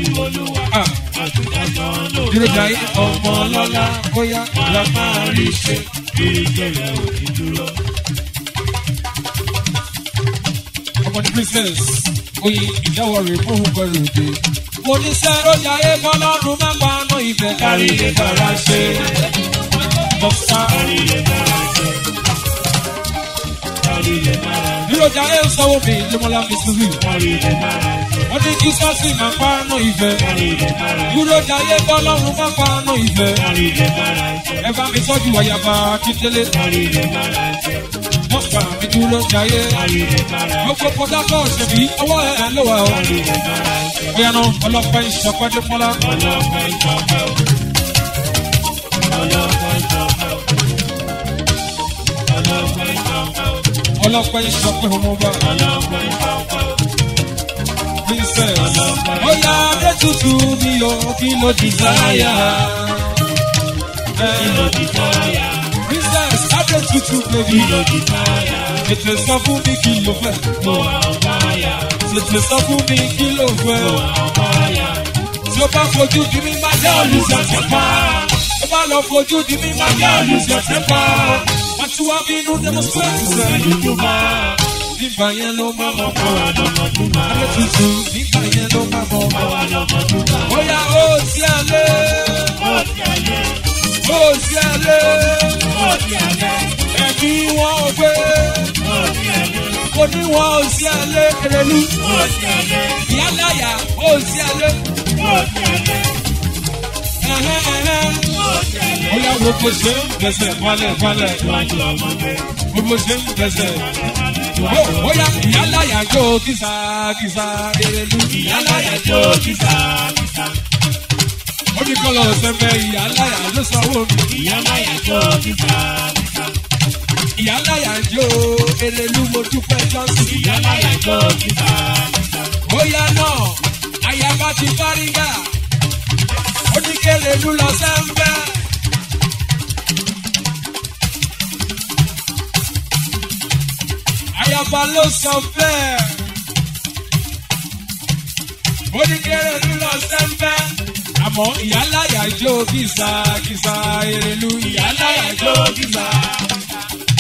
Speaker 2: dúró jáde ọmọ ọlọ́lá bóyá la máa rí ṣe. ọmọ ní princess oyin ìjáwọ rẹ fún gbọrọ òde. mo ní sẹ́rọ̀ jayé kọ́lọ́run má pa àná ìfẹ́ kárí lè bára ṣe. dọ́kítà kárí lè bára ṣe. kárí lè bára ṣe. dúró jayé sanwó mi ìdímọ́lá mi sísì. kárí lè bára ṣe. wọ́n ní kí sọ́ọ̀sì má pa àná ìfẹ́. kárí lè bára ṣe. dúró jayé kọ́lọ́run má pa àná ìfẹ́. kárí lè bára ṣe. ẹ bá mi tọ́jú àyàbá akíndélé. kárí lè bára ṣe mọ́fà mi dúró jayé. Gbogbo pọtákọ̀ ṣèbí ọwọ́ ẹ̀ ló wà ó. Bóyá náà ọlọ́pàá ìṣọ̀pẹ́ dé fọ́lá. Ọlọ́pàá ìṣọ̀pẹ́ o. Ọlọ́pàá ìṣọ̀pẹ́ o. Ọlọ́pàá ìṣọ̀pẹ́ o. Ọlọ́pàá ìṣọ̀pẹ́ ọmọọba. Ọlọ́pàá ìṣọ̀pẹ́ o. Princess. Bóyá adé tutù ni o kí ló desire. Kí ló desire princess adé tutù baby. kí ló di táyà. tètè sọ fún mi kí ló fẹ́. mo wà ọ̀báyà. tètè sọ fún mi kí ló fẹ́. mo wà ọ̀báyà. tí o bá fojú di mi máa jẹ́ olùsọ̀tẹ̀ pa. tí o bá lọ fojú di mi máa jẹ́ olùsọ̀tẹ̀ pa. wọ́n ti wá bínú demonstrate sẹ́. nígbà yẹn ló máa mọ̀ mọ́ wa lọ́mọdúnmá. adé tutù nígbà yẹn ló máa mọ̀ mọ́ wa lọ́mọdúnmá. bóyá ó sí àlẹ́. ó sí àlẹ́ ó sí ẹlẹ́. ó sí ẹlẹ́. ẹ̀mí wọn ò gbé. ó sí ẹlẹ́. kò ní wọn ò sí ẹlẹ́ erelu. ó sí ẹlẹ́. ìyáláyà ó sí ẹlẹ́. ó sí ẹlẹ́. ẹ̀hẹ́ ẹ̀hẹ́. ó sí ẹlẹ́. ó yà gbogbo ṣe ń gbẹ̀sẹ̀ wálẹ̀ wálẹ̀. iwájú ọmọdé. gbogbo ṣe ń gbẹ̀sẹ̀. ó yà ìyáláyà jó kìsà kìsà erelu. ìyáláyà jó kìsà kìsà omi kọlọ sẹfẹ ìyá láyà ló sanwó mi. ìyá láyà jó kíkà kíkà. ìyá láyà jó erelu mo dúpẹ́ jọ́sìn. ìyá láyà jó kíkà kíkà. bóyá náà ayaba ti fárígà oníkèrèlú lọ sẹ́ńbẹ́. ayaba ló sọ bẹ́ẹ̀ oníkèrèlú lọ sẹ́ńbẹ́ àmọ́ ìyáláyà jó kìsà kìsà èrèlú ìyáláyà jó kìsà.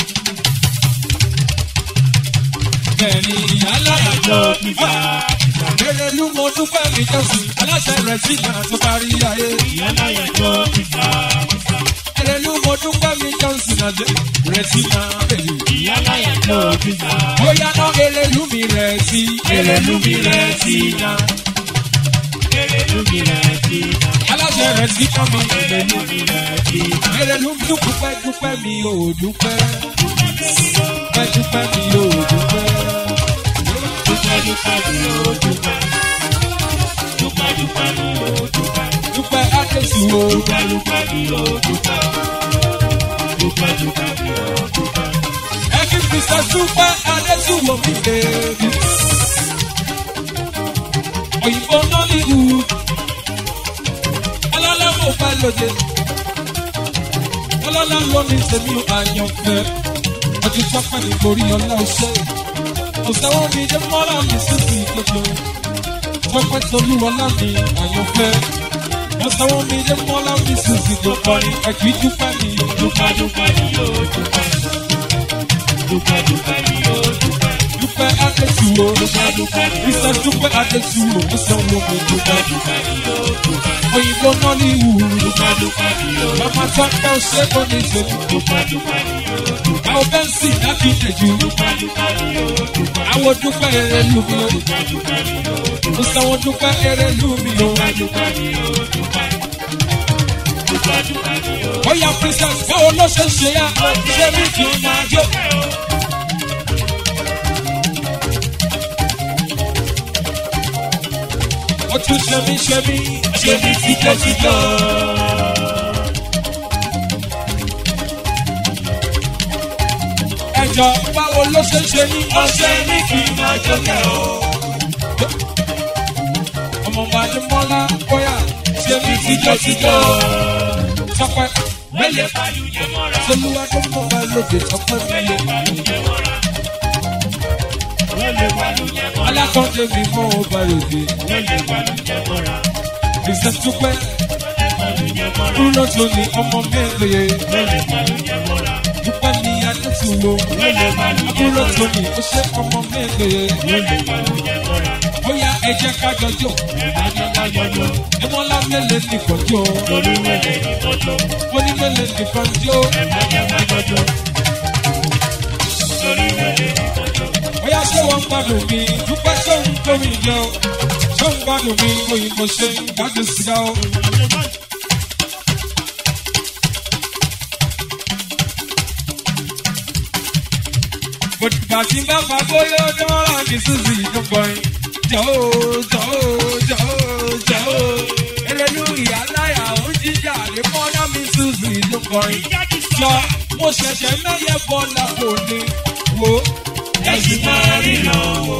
Speaker 2: bẹ́ẹ̀ni ìyáláyà jó kìsà kìsà Erelu mo dúpẹ́ mi jọ́sí, aláṣẹ rẹ̀ sí ìgbà tó parí ayé.
Speaker 1: Ìyáláyà tó fìfà fìfà.
Speaker 2: Erelu mo dúpẹ́ mi jọ́sí, nàdé rẹ̀ sí ìgbà bẹ̀rẹ̀.
Speaker 1: Ìyáláyà tó fìfà.
Speaker 2: Bóyá náà erelu mi rẹ̀ sí, erelu mi rẹ̀ sí ìgbà.
Speaker 1: Erelu mi rẹ̀ sí iná.
Speaker 2: Aláṣẹ rẹ̀ sí ìgbà mi.
Speaker 1: Erelu mi rẹ̀ sí iná.
Speaker 2: Erelu mi dúpẹ́ dúpẹ́ mi ò dúpẹ́. Dúpẹ́ dúpẹ́ mi ò dúpẹ́.
Speaker 1: Dúpẹ́ dúpẹ́ mi ò dúpẹ́. Dúpẹ́ dúpẹ́ mi ò dúpẹ́.
Speaker 2: Dúpẹ́ Adéṣù o.
Speaker 1: Dúpẹ́ dúpẹ́ mi ò dúpẹ́. Dúpẹ́ dúpẹ́ mi ò dúpẹ́.
Speaker 2: Ẹbí Mr. Dúpẹ́ Adéṣù wo mi bèbí. Òyìnbó Nollywood. Ọlọ́lá mo fẹ́ lóde. Ọlọ́lá ló ní tèmi àyànfẹ́. Ọdún tọ́pẹ́ ní borí ọlá ọṣẹ́. Kò sẹ́wọ́n mi dé mọ́lá mi sísì gbogbo. Tọ́pẹ́ tolú ọlá mi àyànfẹ́. Kò sẹ́wọ́n mi dé mọ́lá mi sísì gbogbo. Ẹ̀kí dúpẹ́ mi.
Speaker 1: Dúpẹ́ dúpẹ́ mi ò dúpẹ́. Dúpẹ́ dúpẹ́ mi ò dúpẹ́.
Speaker 2: Dúpẹ́ Adéṣù o.
Speaker 1: Dúpẹ́ dúpẹ́ mi ò
Speaker 2: Mr. Dúpẹ́ Adéṣù o. Ó sanwó mi dúpẹ́.
Speaker 1: dúpẹ́ mi ò dúpẹ́.
Speaker 2: Òyìnbó Nollywood.
Speaker 1: Dúpẹ́ dúpẹ́ mi ò dúpẹ́.
Speaker 2: Mama tọ́pẹ́ ṣé kò ní ṣe.
Speaker 1: Dúpẹ́ dúpẹ́ mi ò dúpẹ́.
Speaker 2: Àwọn bẹ́ńsì dábì ìdèjì.
Speaker 1: Dúpẹ́ dúpẹ́ mi ò dúpẹ́.
Speaker 2: Àwọn dúpẹ́ eré lù mí o.
Speaker 1: Dúpẹ́ dúpẹ́ mi ò dúpẹ́.
Speaker 2: Mo sanwó dúpẹ́ eré lù mí o.
Speaker 1: Dúpẹ́ dúpẹ́ mi ò dúpẹ́. Dúpẹ́ dúpẹ́ mi ò dúpẹ́.
Speaker 2: Bóyá princess báwo ló ṣe ń ṣe yá? Ṣé mi kì í máa jó? Ó tún ṣe mí ṣe mí.
Speaker 1: Ṣé mi tíjọ́tíjọ́?
Speaker 2: Ẹjọ́ báwo ló ṣe ń ṣe yín?
Speaker 1: Ọṣẹ mi kì í máa jókè o.
Speaker 2: Ọmọ Bàdé Mọ́lá bóyá ṣe mí tíjọ́tíjọ́. Tọ́pẹ́
Speaker 1: Mẹ́lẹ̀ pàlú yẹn mọ́ra.
Speaker 2: Tolúwa tó mọ̀ wá lóde tọ́pẹ́ mi
Speaker 1: Mẹ́lẹ̀
Speaker 2: lé.
Speaker 1: pàlú yẹn mọ́ra. Mẹ́lẹ̀ pàlú yẹn mọ́ra.
Speaker 2: Alákọ̀ọ́dé mi mọ́ ọba lòdì.
Speaker 1: Mẹ́lẹ̀ pàlú yẹn mọ́ra.
Speaker 2: Princess Dúpẹ́
Speaker 1: Mẹ́lẹ̀ pàlú yẹn mọ́ra.
Speaker 2: dúró tó ní ọmọ mẹ́rin.
Speaker 1: Mẹ́lẹ̀ pàlú yẹn mọ́ra.
Speaker 2: Dúpẹ́ ní Adétúwò.
Speaker 1: Mẹ́lẹ̀ pàlú yẹn
Speaker 2: Dúró
Speaker 1: mọ́ra.
Speaker 2: tó ní ó ṣe ọmọ mẹ́rin.
Speaker 1: Mẹ́lẹ̀ pàlú yẹn mọ́ra.
Speaker 2: Bóyá ẹ jẹ́ ká jọjọ́.
Speaker 1: Ẹ̀ka jẹ́ ká jọjọ́.
Speaker 2: Ẹmọ́lá mélòó nìkan jó.
Speaker 1: Torí mẹ́lẹ̀ ní tọ́jọ́.
Speaker 2: Ó ní mélòó nìkan jó.
Speaker 1: Ẹ̀ka jẹ́ ká jọjọ́. Torí mẹ́lẹ̀ ní tọ́jọ́.
Speaker 2: Bóyá ṣé wọ́n ń gbádùn mi? Dúpẹ́ ṣé ń tó mi jẹ o? Ṣé ń gbádùn mi? Òyìnbó ṣe ń gbádùn síga o. Kò dìgbà tí bá fa bóyá ọjọ́ ọ̀la mi sísì tó gbọ́n. Jọ̀ọ́ jọ̀ọ́ jọ̀ọ́ jọ̀ọ́. Erelu ìyá láyà ó ń jíjà lé mọ́ná mi sísì tó gbọ́n. Jọ mo ṣẹ̀ṣẹ̀ mẹ́yẹ bọ́lá kò ní wo.
Speaker 1: Ẹ̀sìn máa ríran wò.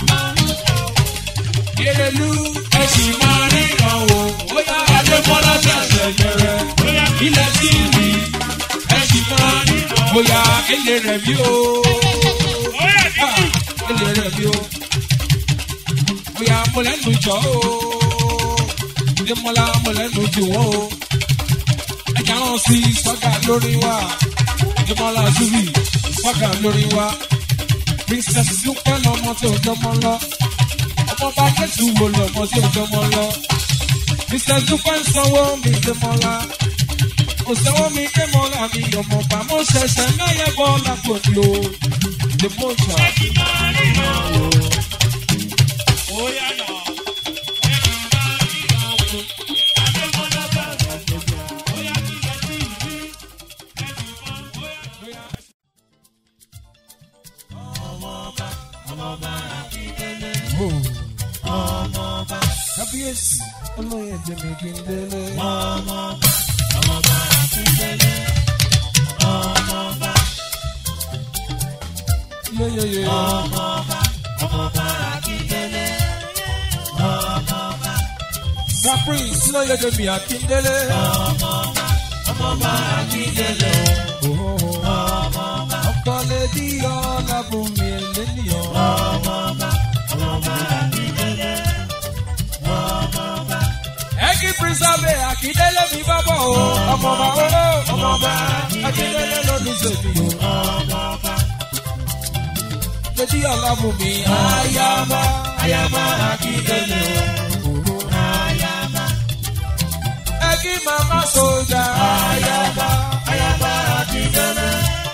Speaker 2: Erelu ẹ̀sìn máa ríran o. Bóyá Adébọ́lá ṣẹ̀ṣẹ̀ yẹrẹ.
Speaker 1: Bóyá
Speaker 2: Ilẹ̀ sí mi ẹ̀sìn máa ríran. Bóyá ele rẹ̀ mi o. Ah, Ele rẹ̀ mi o. Bóyá mo lẹ́nu jọ o. Adémọ́lá mo lẹ́nu jù wọ́n o. Ẹja hàn sí sọ́gà lórí wa. Adémọ́lá Zubi sọ́gà lórí wa. Princess Dúpẹ́ lọ́mọ tí ò jọmọ lọ ọmọ bá kẹ́tù wo lọ́mọ tí ò jọmọ lọ. Mr. Dúpẹ́ ń sanwó mi dé mọ́lá. Kò sanwó mi dé mọ́lá mi ọmọ bá mo ṣẹ̀ṣẹ̀ mẹ́yẹ bọ́ lápò ní o. Dè mọ́ ìjà.
Speaker 1: Ẹ̀sìn máa ríran wò. Ó yàrá. Ẹ̀sìn máa ríran wò. Adémọ́lá bá rẹ̀ gbogbo. Ó yá kí lọ sí ìlú. Ẹ̀sìn máa ó yá.
Speaker 2: Kábíyèsí olóyè Jẹ́mi Kíndélé. Yéyéyé. Caprice olóyè Jẹ́mi Akíndélé. Ọkọ lè di ọ̀làbùnmi èlénìyàn. Ẹ̀kí Pírísàbẹ̀ Akíndélé mi bá bọ̀ o. Ọmọọba owó ọmọọba Akíndélé ló ní sèmi o. Lè di ọ̀làbùnmi àyàbá. ayaba akíndélé o.
Speaker 1: ayaba
Speaker 2: ẹ kí màmá sójà ayaba
Speaker 1: ayaba akíndélé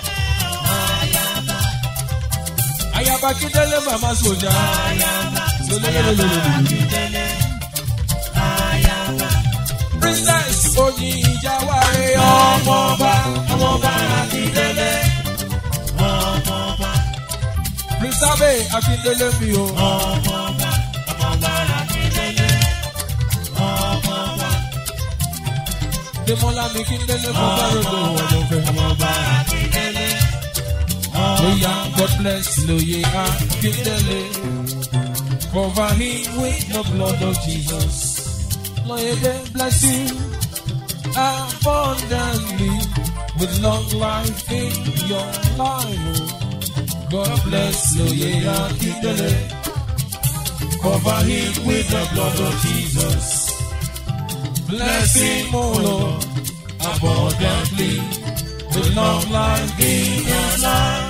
Speaker 2: ayaba akíndélé màmá sójà
Speaker 1: ayaba
Speaker 2: lólólólólólóló.
Speaker 1: akíndélé ayaba
Speaker 2: princess oyin ìjàwáre ọmọọba
Speaker 1: ọmọọba akíndélé ọmọọba
Speaker 2: prince abe akíndélé mi o.
Speaker 1: ọmọọba ọmọọba akíndélé ọmọọba
Speaker 2: Demola mi kíndélé mo bá rògbò ọ̀dọ̀fẹ́.
Speaker 1: ọmọọba akíndélé
Speaker 2: Oya God bless lóye akíndélé. Cover him with the blood of Jesus. Lóye dé bless you abundantly with long life in your life. God bless lóye akíndélé. Cover him with the blood of Jesus. Bless him, O Lord, abundantly with long life in your life.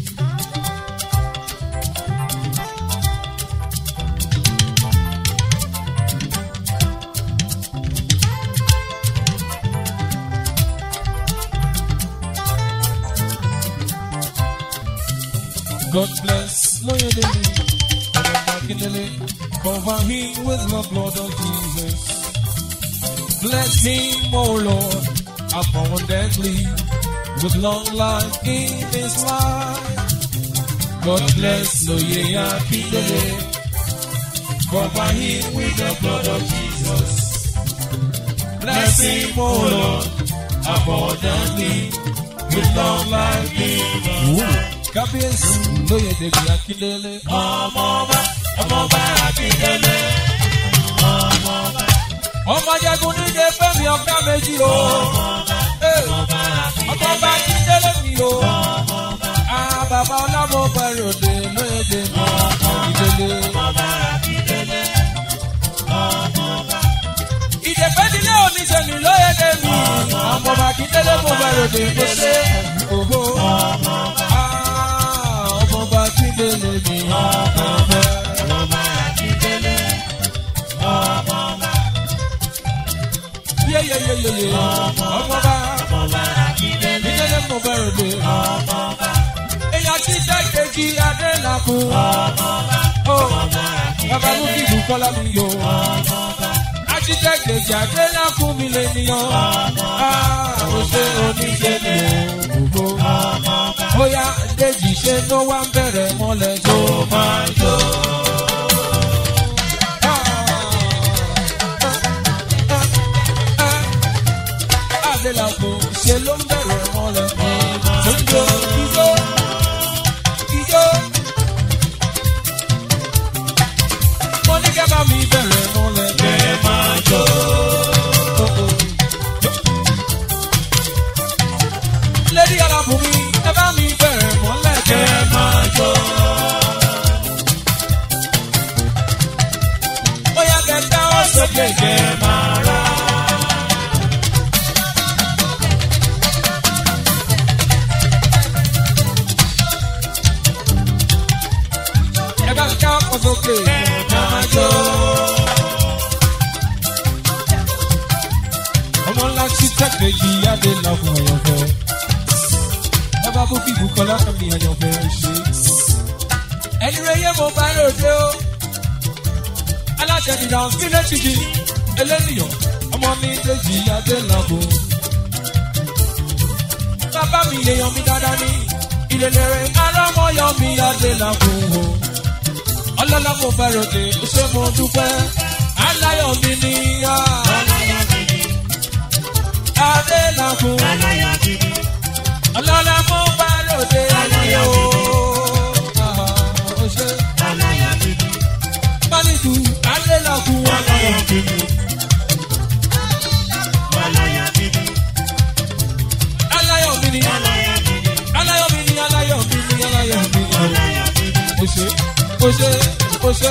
Speaker 2: God bless Loyalty, cover him with the blood of Jesus. Bless him, O Lord, abundantly with long life in his life. God bless Loye Akindele, cover him with the blood of Jesus. Bless him, O Lord, abundantly with long life in his life. Kábíyèsí lóye dèbí Akindele.
Speaker 1: ọmọọba ọmọọba akíndélé ọmọọba
Speaker 2: Ọmọ Jagun níje Fẹ́mi ọ̀gá méjì o. Ee,
Speaker 1: ọmọọba akíndélé
Speaker 2: Ọmọọba Akindele mi o.
Speaker 1: ọmọọba
Speaker 2: Ah, bàbá ọlámọ bẹ̀rọ̀dé lóye dèbí Akindele.
Speaker 1: ọmọọba akíndélé ọmọọba
Speaker 2: Ìdèpẹ́dilé oníṣẹ́ni lóye dèbí. Ọmọọba Akindele mo bẹ̀rọ̀dé mo ṣe. Òhò. Ah, Ọmọọba Akindele mi ọ̀fẹ́.
Speaker 1: ọmọọba akíndélé ọmọọba
Speaker 2: Yeyeyeyeye. Ọmọọba
Speaker 1: ọmọọba akíndélé
Speaker 2: Akindele mo bẹ̀rọ̀dé.
Speaker 1: ọmọọba
Speaker 2: èèyàn ti jẹ́ kejì adélàkùn. Ó, bàbá mú kí Bùkọ́lá mi yọ. Ajíjẹ́ kejì adélàkùn mi lè níyàn. Ó ṣe oníṣẹ́ mi ò gbogbo. Ó yá Déjì ṣe ló wá ń bẹ̀rẹ̀ mọ́lẹ̀ tó máa jó. Adélàkùn ṣe ló ń bẹ̀rẹ̀ mọ́lẹ̀ tó ń jó ijó ijó. Mo ní kẹ́ bá mi bẹ̀rẹ̀ mọ́lẹ̀ kẹ́ máa jó. Lédi alábùn mi, ẹ bá mi bẹ̀rẹ̀ mọ́lẹ̀ kẹ́ máa jó. Bóyá kẹ́ dáwọ́ sókè kẹ́ máa rà. ẹ bá ká ọkọ̀ sókè máa jó. ọmọ ńlá tí tẹ́kẹ̀ yìí adé lọ́kùn ọ̀yọ̀fẹ́. bàbá bó kí Bùkọ́lá kàmí ọ̀yọ̀fẹ́ ṣe. ẹni rẹ̀ yé mo bá ròde o. aláṣẹ ìdá sílẹ̀ tìjì eléníyàn ọmọ mi Déjì adé lọ́kùn. bàbá mi èèyàn mi dáadáa ní ìrẹ̀lẹ̀rẹ̀ arámọ́yọ̀ mi adé lọ́kùn o ọlọ́lá mo fẹ́ràn dé ṣé mo dúpẹ́ aláyọ̀ mi ní yá adélàkùn ọlọ́lá mo fẹ́ràn dé aláyọ̀ o ṣe mánìkù adélàkùn aláyọ̀ aláyọ̀ mi ní aláyọ̀ mi ní aláyọ̀ mi ní aláyọ̀ mi ní o ṣe o ṣe o ṣe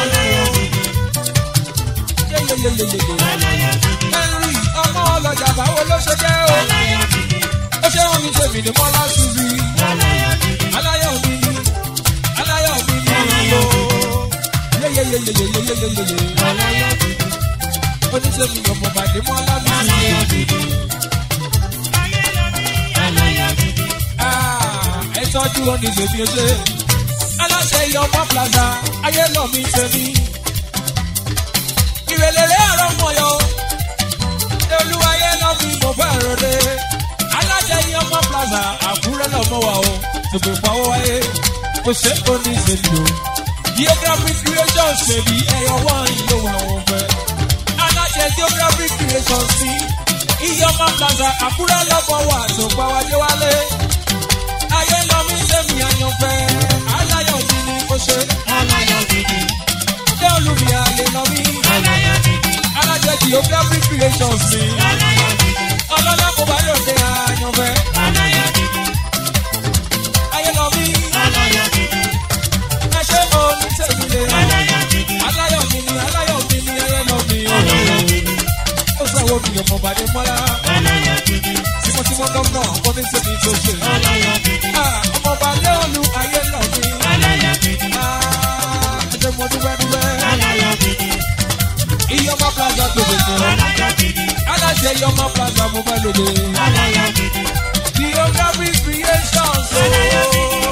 Speaker 2: yeyeyeyeye henry ọmọ ọlọjà báwo ló ṣe jẹ́ o ó ṣe wọn mi ṣe mí ní mọ́lá ṣubí aláyọ̀ mi ní aláyọ̀ mi ní o yeyeyeyeyeyeyeye.
Speaker 1: Aláyọ̀ dúdú.
Speaker 2: oníṣègùn ọmọ bàdé mọ́ lábí.
Speaker 1: Aláyọ̀ dúdú. Aláyọ̀ dúdú.
Speaker 2: ẹ tọ́jú oníṣègùn ẹṣẹ́. aláṣẹ ìyọ̀mọ́ plaza ayé lọ mi tẹ̀mí. ìrẹ̀lẹ̀rẹ̀ àrọ̀ mọ̀yọ́. olúwayé lọ mi mo fẹ́ rọ̀dẹ̀. aláṣẹ ìyọ̀mọ́ plaza àkúrẹ́ lọ́mọ wa o. tòkè pawọ́ wáyé. ó ṣe oníṣègùn o. geographic creation ṣèbí ẹ̀yọ̀ wọ́n ìlú àwọn fẹ́. aláṣẹ geographic creation sí. ìyọ̀mọ́ plaza àkúrẹ́ lọ́mọ wa tó pa wájú wálé. ayé lọ mi sẹ́mi àyànfẹ́. aláyọ̀ mi ni ó ṣe.
Speaker 1: Aláyọ̀ dúdú.
Speaker 2: ṣé olùmí àlè lọ mí.
Speaker 1: Aláyọ̀ dúdú.
Speaker 2: aláṣẹ geographic creation sí.
Speaker 1: Aláyọ̀ dúdú.
Speaker 2: ọlọ́lá kò bá lòdì àyànfẹ́.
Speaker 1: Aláyọ̀ dúdú.
Speaker 2: ayé lọ mí.
Speaker 1: Aláyọ̀ dúdú.
Speaker 2: ẹ ṣe omi tẹ̀mí lé.
Speaker 1: Aláyọ̀ dúdú.
Speaker 2: aláyọ̀ mi ni aláyọ̀ mi ni ayé lọ mí.
Speaker 1: Aláyọ̀ dúdú.
Speaker 2: ó sọ̀wọ́ mi ọmọ bàdé mọ́lá.
Speaker 1: Aláyọ̀ dúdú.
Speaker 2: tímọ́tímọ́ gómìnà ọkọ ní tèmi tó ṣe.
Speaker 1: Aláyọ̀ dúdú.
Speaker 2: Ah, ọmọ bàdé olú ayé lọ mí.
Speaker 1: Aláyọ̀ dúdú.
Speaker 2: Ah, ẹ ṣe mo dúpẹ́ dúpẹ́.
Speaker 1: Aláyọ̀ dúdú.
Speaker 2: iyọmọ plaza tó gbèsè.
Speaker 1: Aláyọ̀ dúdú.
Speaker 2: aláṣẹ iyọmọ plaza mo fẹ́ lòdì.
Speaker 1: Aláyọ̀ dúdú.
Speaker 2: geographic creation so.